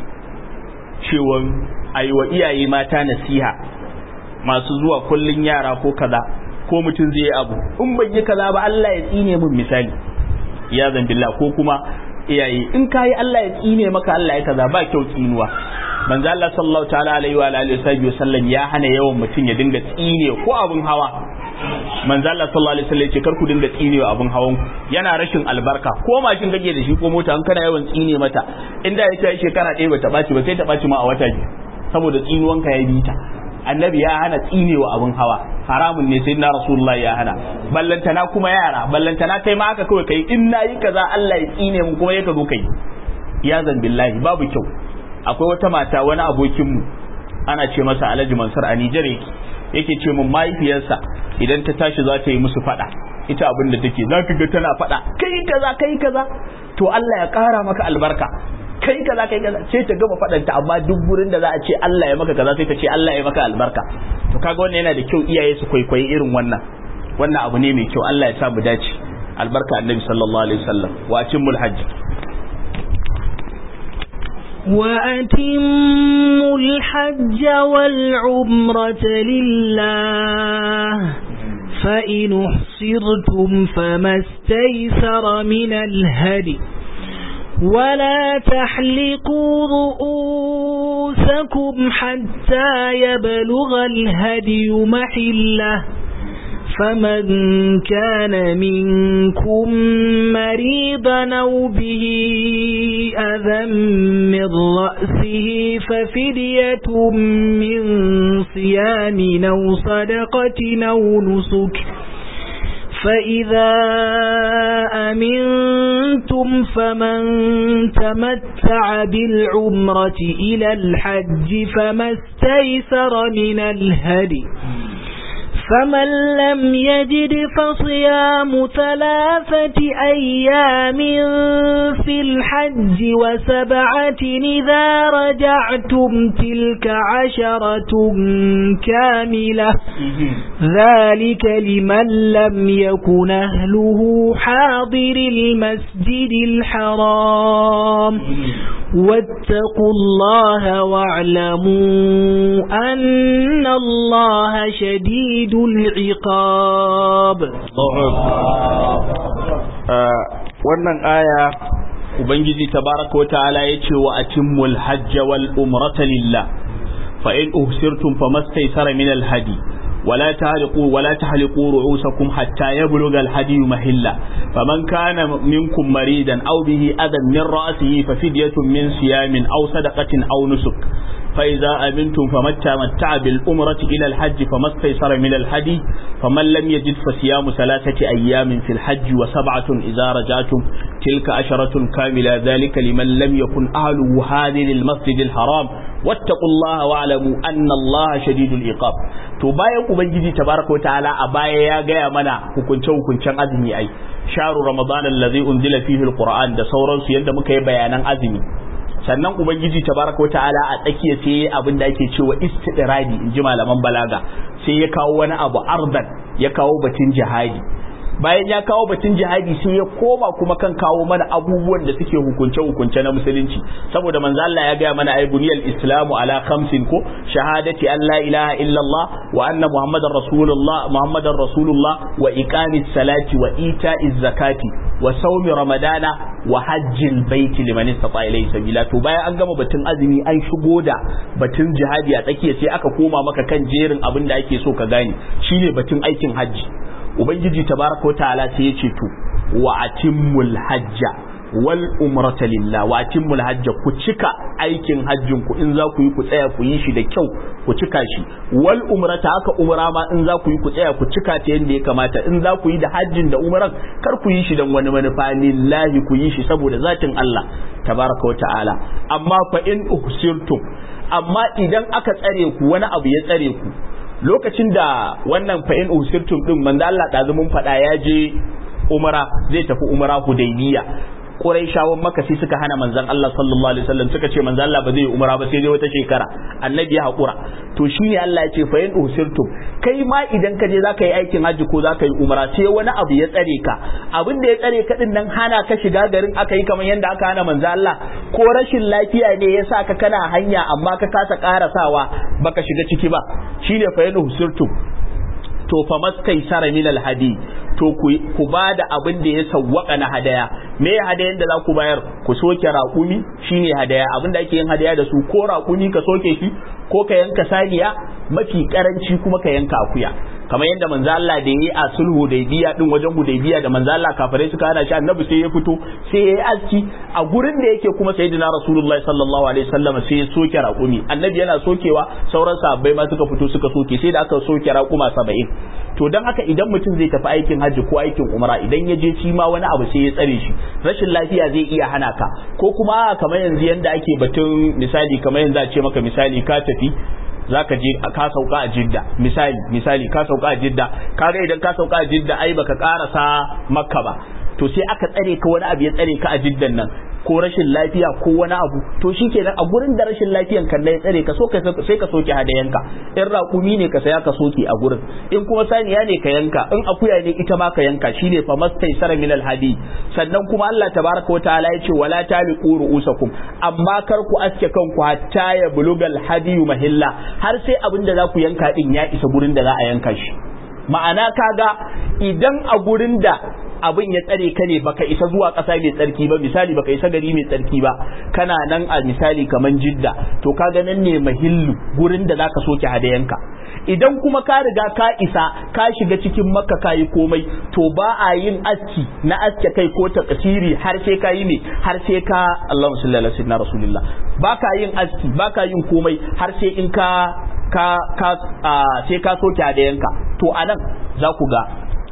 cewa ayi wa iyaye mata nasiha masu zuwa kullun yara ko kaza ko mutum zai yi abu in ban yi kaza ba Allah ya tsine min misali ya billah ko kuma iyaye in kayi Allah ya tsine maka Allah ya kaza ba kyau tsinuwa manzo Allah sallallahu ta'ala alaihi wa alihi wasallam ya hana yawan mutum ya dinga tsine ko abun hawa manzo Allah sallallahu alaihi wasallam ya ce kar ku dinga tsine wa abun hawan yana rashin albarka ko mashin kake da shi ko mota an kana yawan tsine mata inda ya kai shekara ɗaya bata ɓaci ba sai ta ɓaci ma a wata biyu saboda tsinuwanka ya bi ta annabi ya hana tsine wa abun hawa haramun ne sai na rasulullahi ya hana ballantana kuma yara ballantana kai ma haka kawai kai in nayi kaza Allah ya tsine mu kuma yaka zo kai ya zan billahi babu kyau akwai wata mata wani abokin mu ana ce masa Alhaji Mansur a Nijar yake yake ce mun mahaifiyarsa idan ta tashi za ta yi musu fada ita abin da take zaka ga tana faɗa kai kaza kai kaza to Allah ya ƙara maka albarka kai kaza kai kaza sai ta gama faɗanta amma duk gurin da za a ce Allah ya maka kaza sai ta ce Allah ya maka albarka to kaga wannan yana da kyau iyaye su kwaikwayi irin wannan wannan abu ne mai kyau Allah ya sa mu dace albarka annabi sallallahu alaihi wasallam wa atimul hajj وأتموا الحج والعمرة لله فإن احصرتم فما استيسر من الهدي ولا تحلقوا رؤوسكم حتى يبلغ الهدي محله فمن كان منكم مريضا أو به أذى من رأسه ففدية من صيام أو صدقة أو نسك فإذا أمنتم فمن تمتع بالعمرة إلى الحج فما استيسر من الهدي فمن لم يجد فصيام ثلاثة أيام في الحج وسبعة إذا رجعتم تلك عشرة كاملة ذلك لمن لم يكن أهله حاضر المسجد الحرام واتقوا الله واعلموا أن الله شديد العقاب wannan aya ubangiji tabaraka wa ta'ala yace wa atimmul hajj wal umrata lillah fa in uhsirtum famastaysara min al hadi ولا تحلقوا ولا تحلقوا رؤوسكم حتى يبلغ الهدي محله فمن كان منكم مريدا او به اذى من راسه ففدية من صيام او صدقة او نسك فإذا أمنتم فمن تمتع بالأمرة إلى الحج فما استيسر من الهدي فمن لم يجد فصيام ثلاثة أيام في الحج وسبعة إذا رجعتم تلك عشرة كاملة ذلك لمن لم يكن أهله هذه المسجد الحرام واتقوا الله واعلموا أن الله شديد العقاب to bayan ubangiji tabaraka wa ta'ala a baya ya gaya mana hukunce hukuncen azumi ai sharu ramadan allazi unzila fihi alquran da sauransu yadda muka yi bayanan azumi sannan ubangiji tabaraka wa ta'ala a tsakiya sai abin da ake cewa istidradi in ji malaman balaga sai ya kawo wani abu ardan ya kawo batun jihadi bayan ya kawo batun jihadi sai ya koma kuma kan kawo mana abubuwan da suke hukunce hukunce na musulunci saboda manzo Allah ya gaya mana ay buniyal islamu ala khamsin ko shahadati an la ilaha illallah wa anna muhammadar rasulullah muhammadar rasulullah wa iqamis salati wa ita'iz zakati wa saumi ramadana wa hajjil baiti liman istata ilayhi sabila to bayan an gama batun azumi an shigo da batun jihadi a tsakiya sai aka koma maka kan jerin abin da ake so ka gane shine batun aikin hajji ubangiji tabaraka wa ta'ala sai ya ce to wa atimmul hajja wal umrata lillah wa atimmul hajja ku cika aikin hajjin ku in za ku yi ku tsaya ku yi shi da kyau ku cika shi wal umrata haka umra ma in za ku yi ku tsaya ku cika ta yadda ya kamata in za ku yi da hajjin da umran kar ku yi shi dan wani manufa lillahi ku yi shi saboda zatin Allah tabaraka wa ta'ala amma fa in uhsirtum amma idan aka tsare ku wani abu ya tsare ku lokacin da wannan fa'in usirtum din manzo Allah da mun faɗa ya je umara zai tafi umara hudaybiya Quraishawan Makka sai suka hana manzon Allah sallallahu alaihi wasallam suka ce manzon Allah ba zai yi umara ba sai dai wata shekara annabi ya hakura to shine Allah ya ce fa in usirtum kai ma idan ka je zaka yi aikin hajji ko zaka yi umara sai wani abu ya tsare ka abin da ya tsare ka din nan hana ka shiga garin aka yi kamar yadda aka hana manzon Allah ko rashin lafiya ne ya sa ka kana hanya amma ka kasa karasawa baka shiga ciki ba shine fa in usirtum to fa maskai sara min alhadi to ku ba da abin da ya sawwaka na hadaya me hadayan da za ku bayar ku soke raƙumi shine hadaya abin da ake yin hadaya da su ko raƙumi ka soke shi ko ka yanka saniya mafi karanci kuma ka yanka akuya kamar yadda manzo Allah da yayi a sulhu hudaybiya din wajen hudaybiya da manzo Allah kafirai suka hana shi annabi sai ya fito sai yayi aski a gurin da yake kuma sayyidina rasulullahi sallallahu alaihi wasallam sai ya soke raƙumi annabi yana sokewa sauran sahabbai ma suka fito suka soke sai da aka soke raƙuma 70 to dan haka idan mutum zai tafi aikin hajji ko aikin umra idan ya je shi ma wani abu sai ya tsare shi rashin lafiya zai iya hana ka ko kuma kamar yanzu yanda ake batun misali kamar yanzu a ce maka misali ka tafi zaka je ka sauka a jidda misali misali ka sauka a jidda kaga idan ka sauka a jidda ai baka karasa makka ba to sai aka tsare ka wani abu ya tsare ka a jiddan nan ko rashin lafiya ko wani abu to shikenan a gurin da rashin lafiyan kan ya tsare ka so ka sai ka soke hadayanka in raƙumi ne ka saya ka soke a gurin in kuma saniya ne ka yanka in akuya ne ita ma ka yanka shine fa mastaisara min alhadi sannan kuma Allah tabaraka wa ta'ala ya ce wala taliqu ru'usakum amma kar ku aske kanku hatta ya bulugal hadiyu mahilla har sai abin da za ku yanka din ya isa gurin da za a yanka shi ma'ana kaga idan a gurin da abin ya tsare ka ne baka isa zuwa ƙasa mai tsarki ba misali baka isa gari mai tsarki ba kana nan a misali kaman jidda to kaga nan ne mahillu gurin da zaka soke hadayanka idan kuma ka riga ka isa ka shiga cikin makka ka yi komai to ba a yin aski na aske kai ko takasiri har sai ka yi ne har sai ka Allahumma salli ala sayyidina rasulillah ba ka yin aski ba ka yin komai har sai in ka ka ka sai ka soke hadayanka to anan za ku ga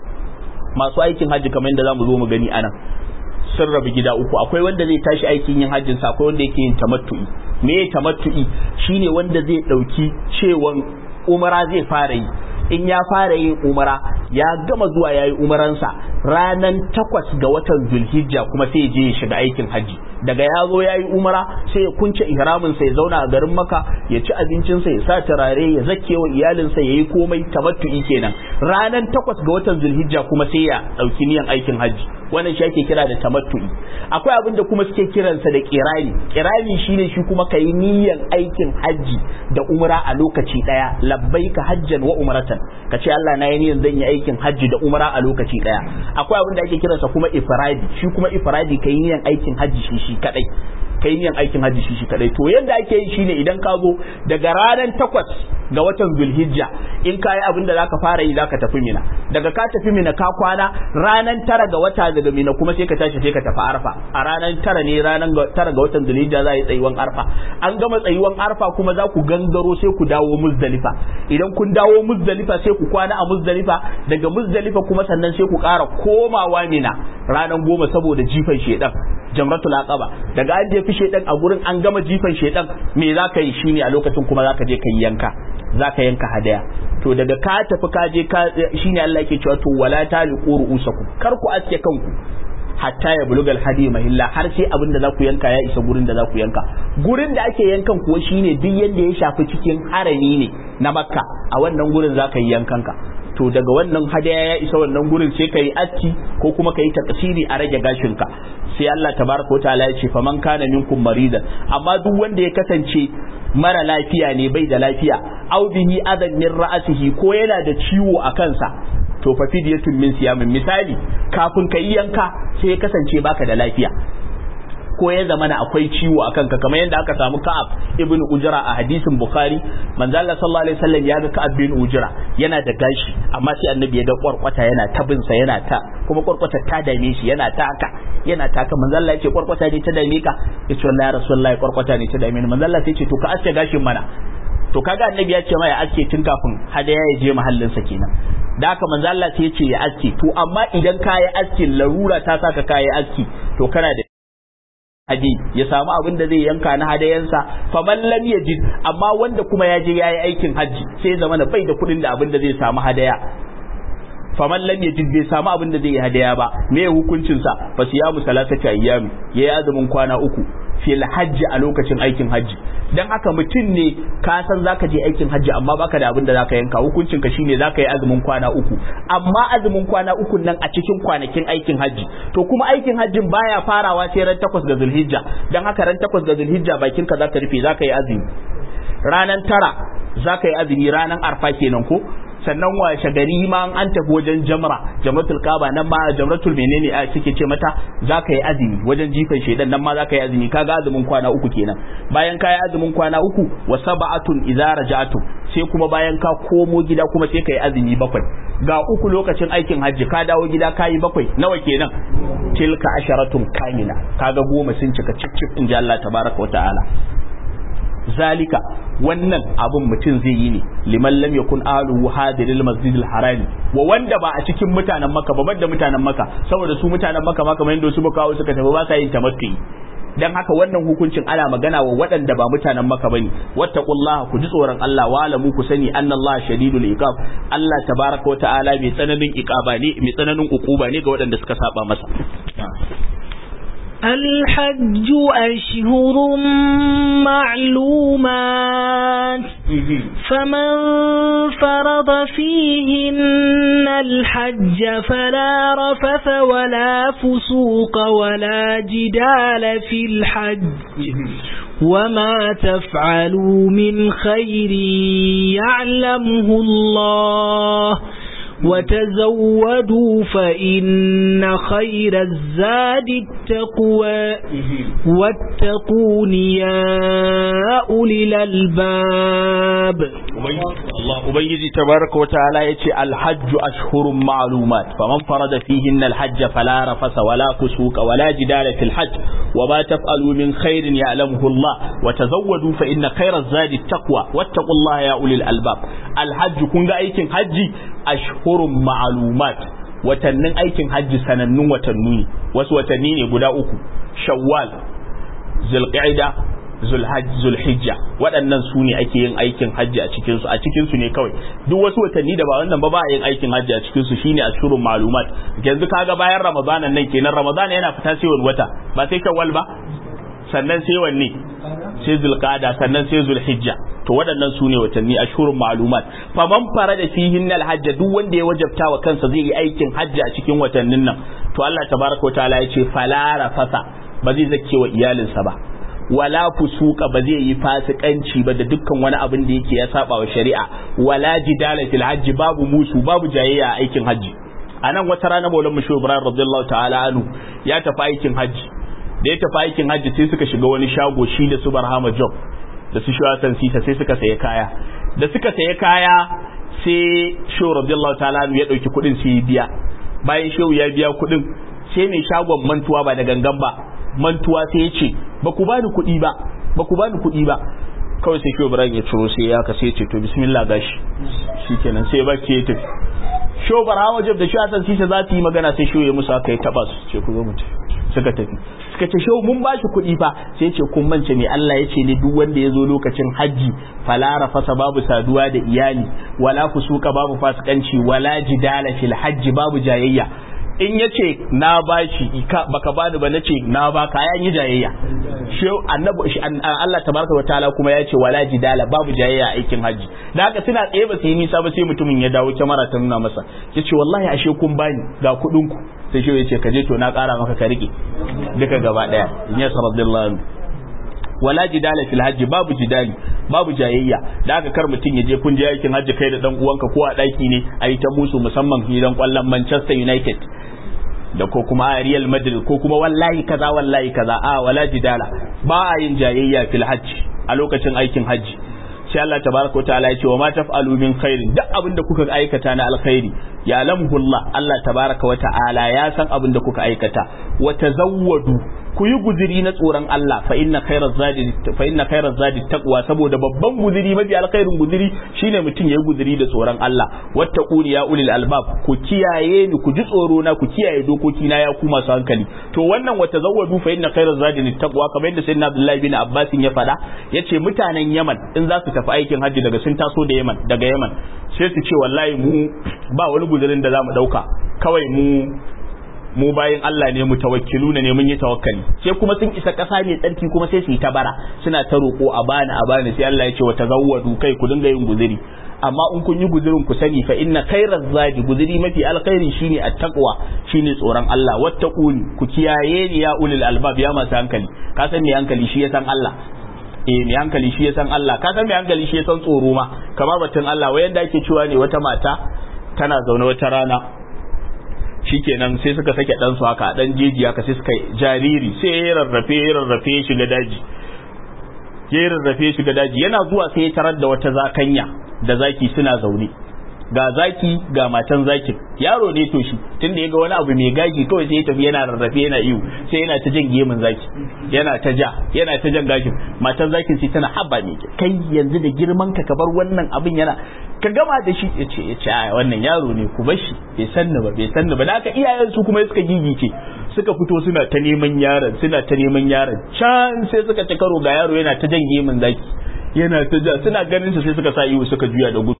masu aikin hajji kamar yadda zamu zo mu gani anan sun rabu gida uku akwai wanda zai tashi aikin yin hajjin sa akwai wanda yake yin tamattu'i me ya tamattu'i shine wanda zai dauki cewan umara zai fara yi in ya fara yin umara ya gama zuwa ya yi umaransa ranan takwas ga watan zulhijja kuma sai je ya shiga aikin hajji daga ya zo ya yi umara sai ya kunce ihramin sa ya zauna a garin maka ya ci abincinsa ya sa turare ya zake wa iyalinsa ya yi komai tamattu'i kenan ranan takwas ga watan zulhijja kuma sai ya ɗauki niyan aikin hajji wannan shi ake kira da tamattu'i akwai abin da kuma suke kiransa da kirani kirani shine shi kuma kai niyan aikin hajji da umra a lokaci daya labbaika hajjan wa umratan kace Allah na yi niyan zan yi aikin hajji da umra a lokaci daya akwai abin da ake kiransa kuma ifradi shi kuma ifradi kai niyan aikin hajji shi shi kadai kai niyan aikin hajji shi shi kadai to yanda ake yi shine idan ka zo daga ranar takwas ga watan zulhijja in ka yi abin da zaka fara yi zaka tafi mina daga ka tafi mina ka kwana ranar tara ga wata daga mina kuma sai ka tashi sai ka tafi arfa a ranar tara ne ranar tara ga watan zulhijja za a yi tsayuwan arfa an gama tsayuwan arfa kuma za ku gangaro sai ku dawo muzdalifa idan kun dawo muzdalifa sai ku kwana a muzdalifa daga muzdalifa kuma sannan sai ku ƙara komawa mina ranar goma saboda jifan shedan jamratul aqaba daga an jefi shedan a gurin an gama jifan shedan me za ka yi shine a lokacin kuma za ka je ka yi yanka za ka yanka hadaya to daga ka tafi ka je ka shine Allah yake cewa to wala taliqu ru'usakum kar ku aske kanku hatta ya bulugal hadi mahilla har sai abin da za ku yanka ya isa gurin da za ku yanka gurin da ake yankan kuwa shine duk yanda ya shafi cikin harami ne na makka a wannan gurin za ka yi yankanka to daga wannan hadaya ya isa wannan gurin sai ka yi aski ko kuma ka yi takasiri a rage gashinka sai Allah tabaraka wataala ya ce faman kana minkum maridan amma duk wanda ya kasance mara lafiya ne bai da lafiya aw bihi adan min ra'sihi ko yana da ciwo a kansa to fa fidyatun min siyamin misali kafin ka yi yanka sai ya kasance baka da lafiya ko ya zama na akwai ciwo a kanka kamar yadda aka samu Ka'ab ibn Ujra a hadisin Bukhari manzo Allah sallallahu alaihi wasallam ya ga Ka'ab bin Ujra yana da gashi amma sai annabi ya ga kwarkwata yana ta bin sa yana ta kuma kwarkwata ta dame shi yana ta haka yana ta haka manzo Allah ya ce kwarkwata ne ta dame ka ya ce wallahi rasulullahi kwarkwata ne ta dame ni manzo Allah sai ce to ka aske gashin mana to kaga annabi ya ce ma ya aske tun kafin hadaya ya je mahallin sa kenan da haka manzo Allah sai ya ce ya aske to amma idan ka yi aski larura ta saka ka yi aski to kana da haji ya samu abin da zai yanka na hadayansa fa man lam yajid amma wanda kuma ya je yayi aikin haji sai zama na bai da kuɗin da abin da zai samu hadaya fa man lam yajid bai samu abin da zai yi hadaya ba me hukuncin sa fa siyamu salasati ayyami yayi azumin kwana uku fil hajji a lokacin aikin hajji dan haka mutum ne ka san zaka je aikin hajji amma baka da abin da zaka yanka hukuncin ka shine zaka yi azumin kwana uku amma azumin kwana uku nan a cikin kwanakin aikin hajji to kuma aikin hajjin baya farawa sai ran takwas ga zulhijja dan haka ran takwas ga zulhijja bakin ka zaka rufe zaka yi azumi ranan tara zaka yi azumi ranan arfa kenan ko sannan washe gari ma an tafi wajen jamra jamratul kaba nan ma jamratul menene a suke ce mata zaka yi azumi wajen jifan shedan nan ma zaka yi azumi kaga azumin kwana uku kenan bayan ka yi azumin kwana uku wa sab'atun idza raja'tum sai kuma bayan ka komo gida kuma sai ka yi azumi bakwai ga uku lokacin aikin hajji ka dawo gida ka yi bakwai nawa kenan tilka asharatun kamila kaga goma sun cika cip cip in ji Allah tabaraka wa ta'ala zalika wannan abun mutum zai yi ne liman lam yakun aluhu hadiril masjidil harami wa wanda ba a cikin mutanen maka ba da mutanen maka saboda su mutanen maka ma kamar yadda su kawo suka tafi ba sa yin tamattu'i dan haka wannan hukuncin ana magana wa waɗanda ba mutanen maka bane wattaqullaha ku ji tsoron Allah wa alamu ku sani annallaha shadidul iqab Allah tabaraka wa ta'ala mai tsananin iqaba ne mai tsananin ukuba ne ga waɗanda suka saba masa الحج أشهر معلومات فمن فرض فيهن الحج فلا رفث ولا فسوق ولا جدال في الحج وما تفعلوا من خير يعلمه الله وتزودوا فإن خير الزاد التقوى واتقون يا أولي الألباب الله أبيجي تبارك وتعالى يتي الحج أشهر معلومات فمن فرض فيهن الحج فلا رفس ولا فسوق ولا جدال في الحج وما تفعلوا من خير يعلمه الله وتزودوا فإن خير الزاد التقوى واتقوا الله يا أولي الألباب الحج كنت أيكن حجي ashhurun ma'lumat watannin aikin hajji sanannun watanni ne wasu watanni ne guda uku shawwal zulqa'ida zulhajj zulhijja waɗannan su ne ake yin aikin hajji a cikin su a cikin su ne kawai duk wasu watanni da ba wannan ba ba a yin aikin hajji a cikin su shine ashhurun ma'lumat yanzu kaga bayan ramadanan nan kenan ramadana yana fita sai wani wata ba sai shawwal ba sannan sai wanne sai zulqada sannan sai zulhijja to waɗannan su ne watanni ashhurun ma'lumat faman fara da fihin alhajj duk wanda ya wajabta wa kansa zai yi aikin hajji a cikin watannin nan to Allah tabaraka wa ta'ala ya ce falara fasa ba zai zake wa iyalinsa ba wala fusuka ba zai yi fasikanci ba da dukkan wani abin da yake ya saba wa shari'a wala jidala fil hajji babu musu babu jayayya a aikin hajji a nan wata rana maulan mushu ibrahim radiyallahu ta'ala anhu ya tafi aikin hajji da ya tafi aikin hajji sai suka shiga wani shago shi da su barhama job da su shi wasan sita sai suka saye kaya da suka saye kaya sai shehu radiyallahu ta'ala ya dauki kuɗin sai biya bayan shehu ya biya kuɗin sai mai shagon mantuwa ba da gangan ba mantuwa sai ya ce ba ku bani kuɗi ba ba ku bani kuɗi ba kawai sai shehu ibrahim ya ciro sai ya ka sai ya ce to bismillah gashi shikenan sai ya baki ya tafi shehu barhama job da shi wasan sita za su yi magana sai shehu ya musu haka ya taba su ce ku zo mu tafi suka tafi suka ce shehu mun bashi kuɗi fa sai ce kun mance ne Allah ya ce ne duk wanda ya zo lokacin hajji falara fasa babu saduwa da iyali wala fusuka babu fasikanci wala jidala fil hajji babu jayayya in ya ce na bashi baka bani ba nace na ba ka yi jayayya shehu annabi Allah tabaraka wa ta'ala kuma ya ce wala jidala babu jayayya aikin hajji da haka suna tsaye ba su yi nisa ba sai mutumin ya dawo kyamara ta nuna masa ya ce wallahi ashe kun bani ga kuɗin ku sai shi ya ce kaje to na ƙara maka ka rike duka gaba ɗaya in ya radiyallahu wala jidala fil hajji babu jidali babu jayayya da aka kar mutum ya je kun je aikin hajji kai da dan uwanka ko a daki ne a yi ta musu musamman gidan kwallon Manchester United da ko kuma a Real Madrid ko kuma wallahi kaza wallahi kaza a wala jidala ba a yin jayayya fil hajji a lokacin aikin hajji sai Allah tabaraka wa ta'ala ya ce wa ma taf'alu min khairin duk abin da kuka aikata na alkhairi ya lamhu Allah Allah tabaraka wa ta'ala ya san abin da kuka aikata wa tazawwadu ku yi guziri na tsoron Allah fa inna khairaz zadi fa inna khairaz zadi taqwa saboda babban guziri mafi alkhairin guziri shine mutum yayi guziri da tsoron Allah wattaquni ya ulil albab ku kiyaye ni ku ji tsoro na ku kiyaye dokoki na ya ku masu hankali to wannan wa tazawwadu fa inna khairaz zadi taqwa kamar yadda sayyidina Abdullahi bin Abbas ya faɗa yace mutanen Yaman in za su tafi aikin hajji daga sun taso da Yaman daga Yaman sai su ce wallahi mu ba wani guzirin da zamu dauka kawai mu mu bayan Allah ne mu tawakkilu ne mun yi tawakkali sai kuma sun isa ƙasa ne tsarki kuma sai su yi ta bara suna ta roƙo a bani a bani sai Allah ya ce wa tazawwadu kai ku dinga yin guziri amma in kun yi guzirin ku sani fa inna khairaz zadi guziri mafi alkhairi shine at-taqwa shine tsoron Allah wattaquni ku kiyaye ni ya ulul albab ya masu hankali ka san me hankali shi ya san Allah eh mai hankali shi ya san Allah ka san mai hankali shi ya san tsoro ma kamar batun Allah wayan da ake cewa ne wata mata tana zaune wata rana shikenan sai suka sake dan su haka dan jeji haka sai suka jariri sai ya rarrafe ya rarrafe ya shiga daji ya rarrafe ya shiga daji yana zuwa sai ya tarar da wata zakanya da zaki suna zaune ga zaki ga matan zakin yaro ne to shi tunda ya ga wani abu mai gashi kawai sai ya tafi yana rarrafe yana iyo sai yana ta jan gemun zaki yana ta ja yana ta jan gashin matan zakin sai tana haba ne kai yanzu da girman ka ka bar wannan abin yana ka gama da shi ya ce ya ce a wannan yaro ne ku bar shi bai sanni ba bai sanni ba da haka iyayen su kuma suka gigice suka fito suna ta neman yaron suna ta neman yaron can sai suka ci karo ga yaro yana ta jan gemin zaki yana ta ja suna ganin su sai suka sa iwu suka juya da gudu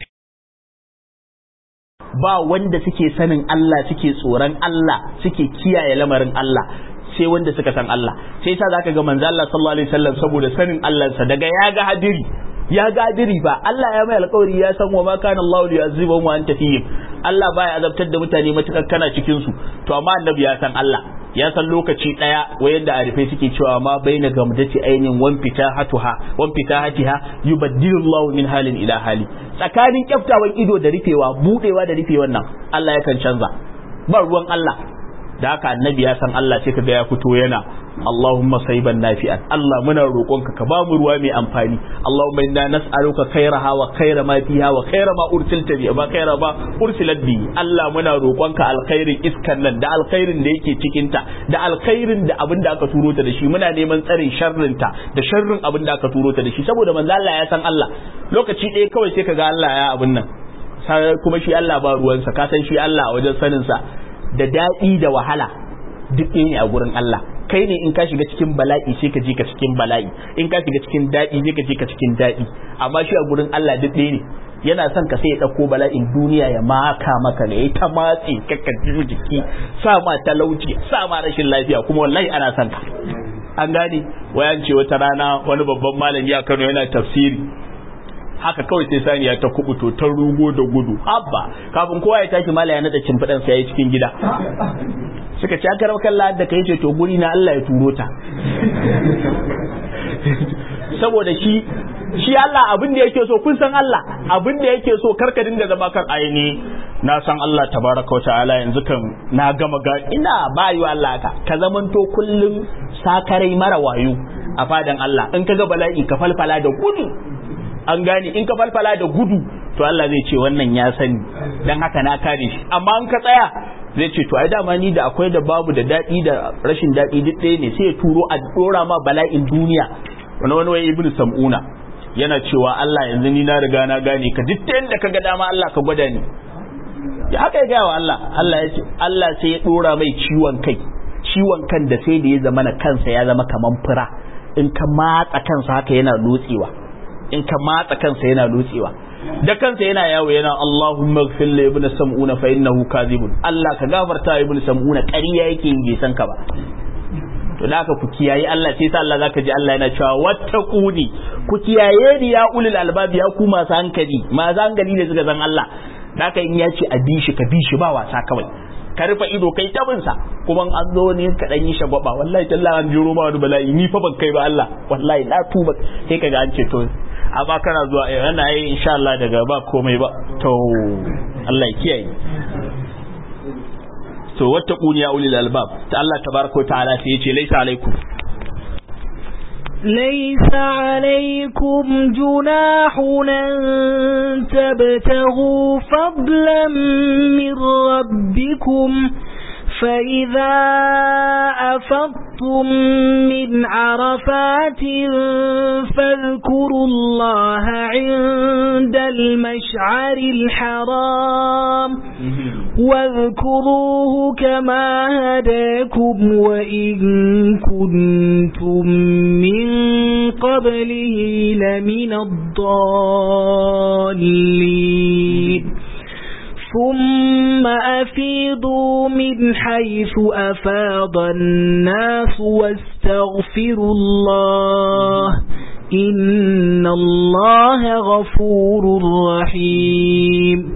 ba wanda suke sanin Allah suke tsoron Allah suke kiyaye lamarin Allah sai wanda suka san Allah sai yasa zaka ga manzo Allah sallallahu alaihi wasallam saboda sanin Allah sa daga ya ga hadiri ya ga hadiri ba Allah ya mai alƙawari ya san wa ma kana Allah li yu'azibuhum wa anta fihim Allah baya azabtar da mutane matukar kana cikin su to amma annabi ya san Allah ya san lokaci daya wayanda arifai suke cewa ma baina gamdati ainin wan fitahatuha wan fitahatiha yubaddilu Allah min halin ila hali tsakanin kyaftawan ido da rufewa budewa da rufewan nan Allah yakan canza ba ruwan Allah da haka annabi ya san Allah sai kaga ya fito yana Allahumma sayban nafi'an Allah muna roƙonka ka bamu ruwa mai amfani Allahumma inna nas'aluka khairaha wa khaira ma fiha wa khaira ma ursilta bi ba khaira ba ursilat bi Allah muna roƙonka alkhairin iskan nan da alkhairin da yake cikin ta da alkhairin da abin da aka turo ta da shi muna neman tsarin sharrin ta da sharrin abin da aka turo ta da shi saboda manzo Allah ya san Allah lokaci ɗaya kawai sai kaga Allah ya abin nan kuma shi Allah ba ruwansa ka san shi Allah a wajen sanin sa da daɗi da wahala duk ne a gurin Allah kai ne in ka shiga cikin bala'i sai ka je ka cikin bala'i in ka shiga cikin daɗi sai ka je ka cikin daɗi amma shi a gurin Allah duk ɗaya ne yana son ka sai ya ɗauko bala'in duniya ya maka maka ne ya ta matse kakka jiki sa ma talauci sa ma rashin lafiya kuma wallahi ana son ka an gane wayan ce wata rana wani babban malami a Kano yana tafsiri haka kawai sai saniya ta kubuto ta rugo da gudu habba kafin kowa ya tashi mala ya nada cimfidan sa yayi cikin gida suka ci aka rawa kalla da kai ce to guri na Allah ya turo ta saboda shi shi Allah abin da yake so kun san Allah abin da yake so karka dinga zama kan aini na san Allah tabaraka wa ta'ala yanzu kan na gama ga ina ba yi Allah ka ka zamanto kullum sakarai mara wayo a fadan Allah in ka ga bala'i ka falfala da gudu an gane in ka falfala da gudu to Allah zai ce wannan ya sani dan haka na kare shi amma in ka tsaya zai ce to ai dama ni da akwai da babu da daɗi da rashin daɗi duk ɗaya ne sai ya turo a dora ma bala'in duniya wani wani wai ibnu sam'una yana cewa Allah yanzu ni na riga na gane ka duk da ka ga dama Allah ka gwada ni ya haka ya gaya wa Allah Allah ya ce Allah sai ya dora mai ciwon kai ciwon kan da sai da ya zama na kansa ya zama kaman fura in ka matsa kansa haka yana lotsewa in ka matsa kansa yana lotsewa da kansa yana yawo yana Allahumma ighfir li ibn sam'una fa innahu kadhibun Allah ka gafarta ibn sam'una ƙarya yake yin bai san ka ba to da haka ku kiyaye Allah sai sa Allah zaka ji Allah yana cewa wattaquni ku kiyaye ni ya ulul albab ya ku masu hankali masu hankali ne suka san Allah da haka in ya ce a bi shi ka bi shi ba wasa kawai ka rufe ido kai tabinsa kuma an zo ne ka dan yi shagwaba wallahi tallahi an jiro ma wani bala'i ni fa ban kai ba Allah wallahi na tuba sai kaga an ce to amma kana zuwa eh ana yi insha Allah daga ba komai ba to Allah ya kiyaye to wattaquni ya ulil albab ta Allah tabaraka ta'ala sai yace laisa alaikum ليس عليكم جناح أن تبتغوا فضلا من ربكم فإذا أفضتم من عرفات فاذكروا الله عند المشعر الحرام واذكروه كما هداكم وإن كنتم من قبله لمن الضالين ثم أفيضوا من حيث أفاض الناس واستغفروا الله إن الله غفور رحيم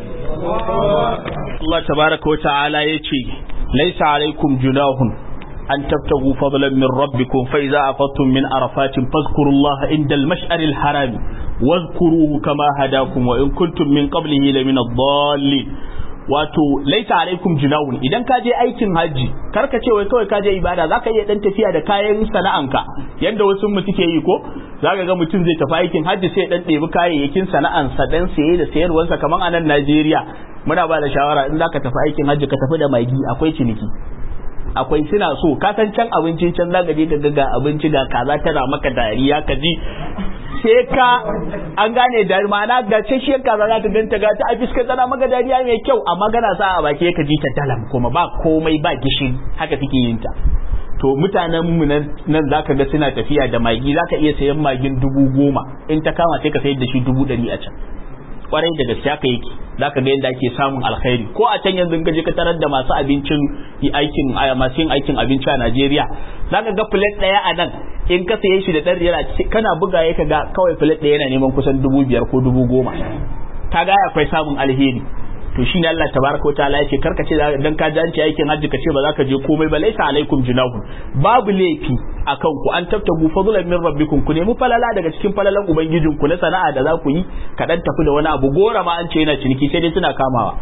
الله تبارك وتعالى يتي ليس عليكم جناح أن تبتغوا فضلا من ربكم فإذا أفضتم من عرفات فاذكروا الله عند المشعر الحرام واذكروه كما هداكم وإن كنتم من قبله لمن الضالين wato laisa alaikum junahun idan ka je aikin haji karka ce wai kawai ka je ibada zaka iya dan tafiya da kayan sana'anka yanda wasu mu suke yi ko zaka ga mutum zai tafi aikin haji sai dan ɗebi kayayyakin sana'ansa dan saye da sayarwarsa kaman a nan Najeriya muna ba da shawara in zaka tafi aikin haji ka tafi da magi akwai ciniki akwai suna so ka san can abinci can zaka je ka ga abinci ga kaza tana maka dariya ka ji sai ka an gane da ma'ana ga ce shi kaza za ta ganta ga ta a fiskar tana maka dariya mai kyau amma gana sa a baki ka ji ta dalam kuma ba komai ba gishin haka take yin ta to mutanen mu nan zaka ga suna tafiya da magi zaka iya sayan magin dubu goma in ta kama sai ka sayar da shi dubu ɗari a can kwarai da gaske haka yake zaka ga yadda ake samun alkhairi ko a can yanzu ka je ka tarar da masu abincin aikin masu yin aikin abinci a Najeriya zaka ga plate daya a nan in ka saye shi da ɗan riyal kana buga ya ka ga kawai plate daya yana neman kusan dubu biyar ko dubu goma ka ga akwai samun alheri to shine Allah tabaraka wa ta'ala yake karka ce dan ka janci aikin hajji ka ce ba za ka je komai ba laisa alaikum junahu babu laifi akan ku an tabtagu fadlan min rabbikum ku nemi falala daga cikin falalan ubangijin ku na sana'a da za ku yi ka dan tafi da wani abu gora ma an ce yana ciniki sai dai suna kamawa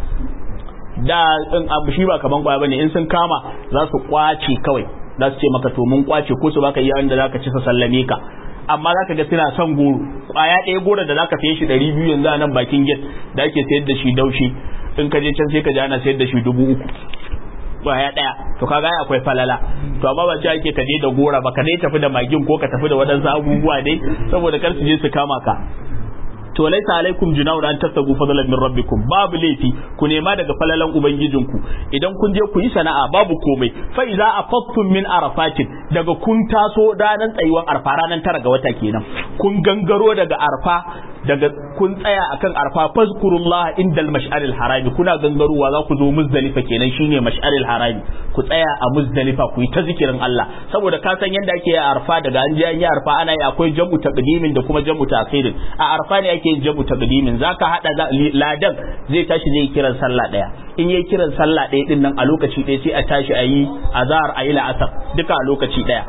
da in abu shi ba kaman kwaya bane in sun kama za su kwace kawai za su ce maka to mun kwace ko su baka iya wanda zaka ci sa sallame ka amma zaka ga suna son goro kwaya ɗaya goro da zaka saye shi ɗari biyu yanzu a nan bakin gate da ake sayar da shi daushi in ka je can sai ka ji ana sayar da shi dubu uku kwaya ɗaya to kaga akwai falala to amma ba ce ake ka je da gora ba ka dai tafi da magin ko ka tafi da waɗansu abubuwa dai saboda kar su je su kama ka to laisa alaikum junahun an tattagu fadlan min rabbikum babu laifi ku nema daga falalan ubangijinku idan kun je ku yi sana'a babu komai fa iza afattum min arafatin daga kun taso ranar tsayuwar arfa ranar tara ga wata kenan kun gangaro daga arfa daga kun tsaya akan arfa fazkurullah indal mash'aril harami kuna gangarowa za ku zo muzdalifa kenan shine mash'aril harami ku tsaya a muzdalifa ku yi ta zikirin Allah saboda ka san yanda ake yi arfa daga an je an yi arfa ana yi akwai jam'u taqdimin da kuma jam'u ta'khirin a arfa ne ake yin jam'u taqdimin zaka hada ladan zai tashi zai kiran sallah daya in yayi kiran sallah daya din nan a lokaci daya sai a tashi a yi azhar a yi la'asar duka a lokaci daya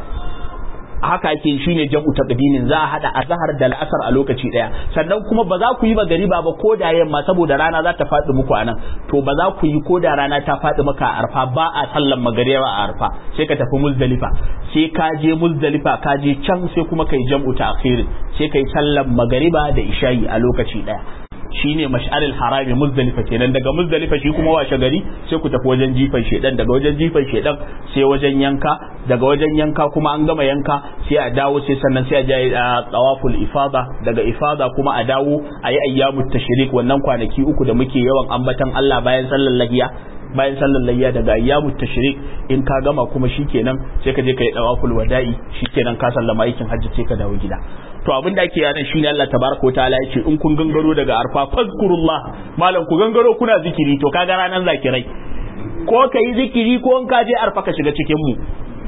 haka ake shine jam'u taqdimin za a hada azhar da al'asar a lokaci daya sannan kuma ba za ku yi magariba ba ko da yamma saboda rana za ta faɗi muku anan to ba za ku yi ko da rana ta faɗi maka a arfa ba a sallan magariba a arfa sai ka tafi muzdalifa sai ka je muzdalifa ka je can sai kuma kai jam'u ta'khirin sai kai sallan magariba da isha'i a lokaci daya shine mash'aril harami muzdalifa kenan daga muzdalifa shi kuma washe gari sai ku tafi wajen jifan shedan daga wajen jifan shedan sai wajen yanka daga wajen yanka kuma an gama yanka sai a dawo sai sannan sai a je a tawaful ifada daga ifada kuma a dawo a yi ayyamut tashrik wannan kwanaki uku da muke yawan ambatan Allah bayan sallar lahiya bayan sallar layya daga ayyamut tashrik in ka gama kuma shikenan sai ka je ka yi tawaful wada'i shikenan ka sallama aikin hajji sai ka dawo gida to abin da ake yana shine Allah tabaraka wa ta'ala yace in kun gangaro daga arfa fazkurullah malam ku gangaro kuna zikiri to kaga ranan zakirai ko ka yi zikiri ko in ka je arfa ka shiga cikin mu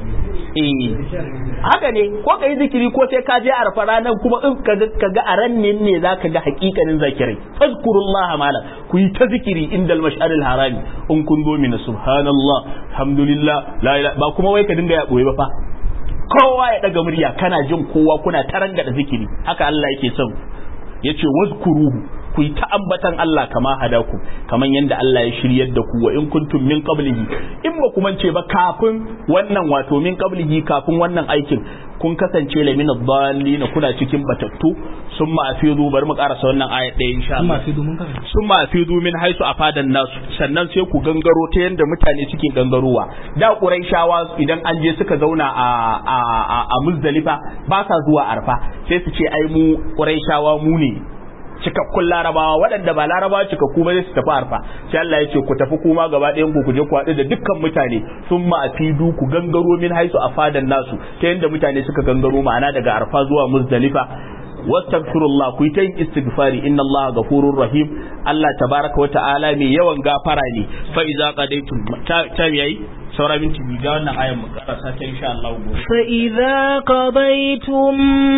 eh haka ne ko ka yi zikiri ko sai ka je arfa ranan kuma in ka ga a ran ne zaka ga hakikanin zakirai fazkurullah malam ku yi ta zikiri indal mash'aril harami in kun zo mina subhanallah alhamdulillah la ilaha ba kuma wai ka dinga ya boye ba fa kowa ya daga murya kana jin kowa kuna tarangada zikiri haka Allah yake son yace wazkuruhu ku yi ta ambatan Allah kama hadaku kaman yanda Allah ya shiryar da ku wa in kuntum min qablihi in ba kuma ce ba kafin wannan wato min qablihi kafin wannan aikin kun kasance la min ad kuna cikin batattu summa afidu bari mu karasa wannan aya ɗaya insha Allah summa afidu min haisu afadan nasu sannan sai ku gangaro ta yanda mutane suke gangarowa da quraishawa idan an je suka zauna a a a muzdalifa ba sa zuwa arfa sai su ce ai mu quraishawa mu ne cikakkun larabawa waɗanda ba larabawa cikakku ba su tafi arfa sai Allah ya ce ku tafi kuma gaba ɗayan ku je ku haɗu da dukkan mutane sun ma'afidu ku gangaro min haisu a fadan nasu ta yadda mutane suka gangaro ma'ana daga arfa zuwa muzdalifa wastaghfirullah ku yi ta yin istighfari inna Allah ghafurur rahim Allah tabaraka wa ta'ala mai yawan gafara ne fa iza qadaytum ta yayi saura minti biyu ga wannan ayan mu karasa ta insha Allah gobe fa idza qadaytum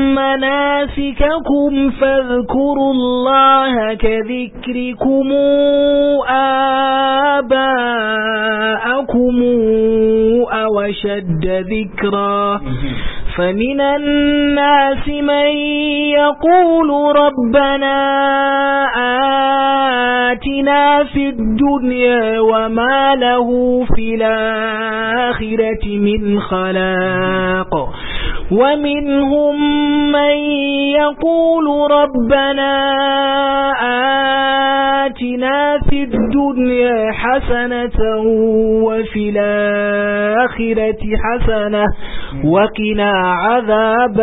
manasikakum fadhkurullaha ka dhikrikum aba'akum aw shadda dhikra فمن الناس من يقول ربنا آتنا في الدنيا وما له في الآخرة من خلاق ومنهم من يقول ربنا آتنا في الدنيا حسنة وفي الآخرة الآخرة حسنة وقنا عذاب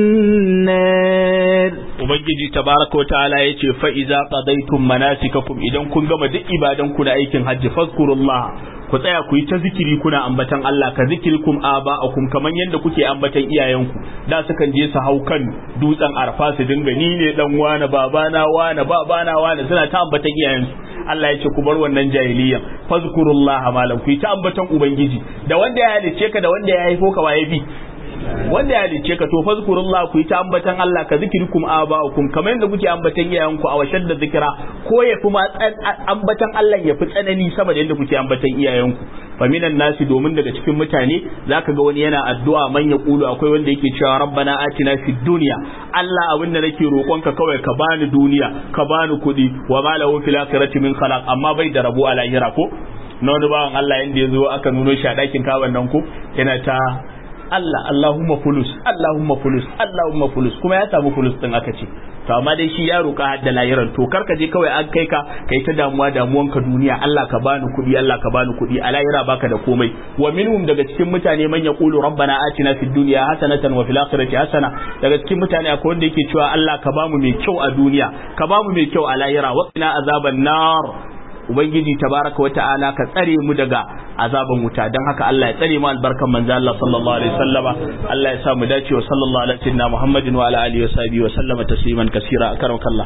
النار ubangiji tabaraka wa ta'ala yace fa iza qadaytum manasikakum idan kun gama duk ibadan ku na aikin hajji fazkurullah ku tsaya ku yi ta zikiri kuna ambatan Allah ka zikirkum aba'akum kaman yadda kuke ambatan iyayenku da sukan je su hau kan dutsen arfa su dinga ni ne dan wane babana wane babana wane suna ta ambatan iyayensu Allah ya ce ku bar wannan jahiliya fazkurullah malam ku yi ta ambatan ubangiji da wanda ya halice ka da wanda ya haifo ka waye bi wanda ya halice ka to fazkurullah ku yi ta ambatan Allah ka zikirkum aba'akum kamar yadda kuke ambatan iyayenku a washar da zikira ko ya fi ma ambatan Allah ya fi tsanani sama da yadda kuke ambatan iyayenku fa minan nasi domin daga cikin mutane zaka ga wani yana addu'a man ya kulu akwai wanda yake cewa rabbana atina fid dunya Allah abinda nake roƙonka kawai ka bani duniya ka bani kuɗi wa ma lahu fil akhirati min khalaq amma bai da rabo a lahira ko na wani bawan Allah yanda ya zo aka nuno shi a ɗakin kaban nan ko yana ta Allah Allahumma fulus Allahumma fulus Allahumma fulus kuma ya samu fulus din aka ce to amma dai shi ya roƙa hadda lahiran to kar ka je kawai an kai ka kai ta damuwa damuwan ka duniya Allah ka bani kuɗi Allah ka bani kuɗi a lahira baka da komai wa minhum daga cikin mutane man yaqulu rabbana atina fid dunya hasanatan wa fil akhirati hasana daga cikin mutane akwai wanda yake cewa Allah ka bamu mai kyau a duniya ka bamu mai kyau a lahira wa qina azaban nar ubangiji tabaraka wata'ala ka tsare mu daga azaban wuta dan haka Allah ya tsare mu albarkan manzo Allah sallallahu alaihi wasallama Allah ya sa mu dace wa sallallahu alaihi sayyidina Muhammadin wa ala alihi wa sahbihi wa sallama tasliman kaseera akaramakallah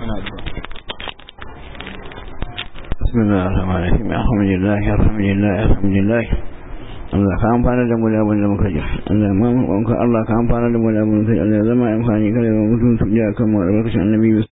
بسم الله الرحمن الرحيم الحمد لله الحمد لله الحمد لله Allah ka amfana da mu da abin da muka ji Allah ma Allah ka amfana da mu da abin da muka ji Allah zama amfani kada mu mutum su ji akan mu albarkacin annabi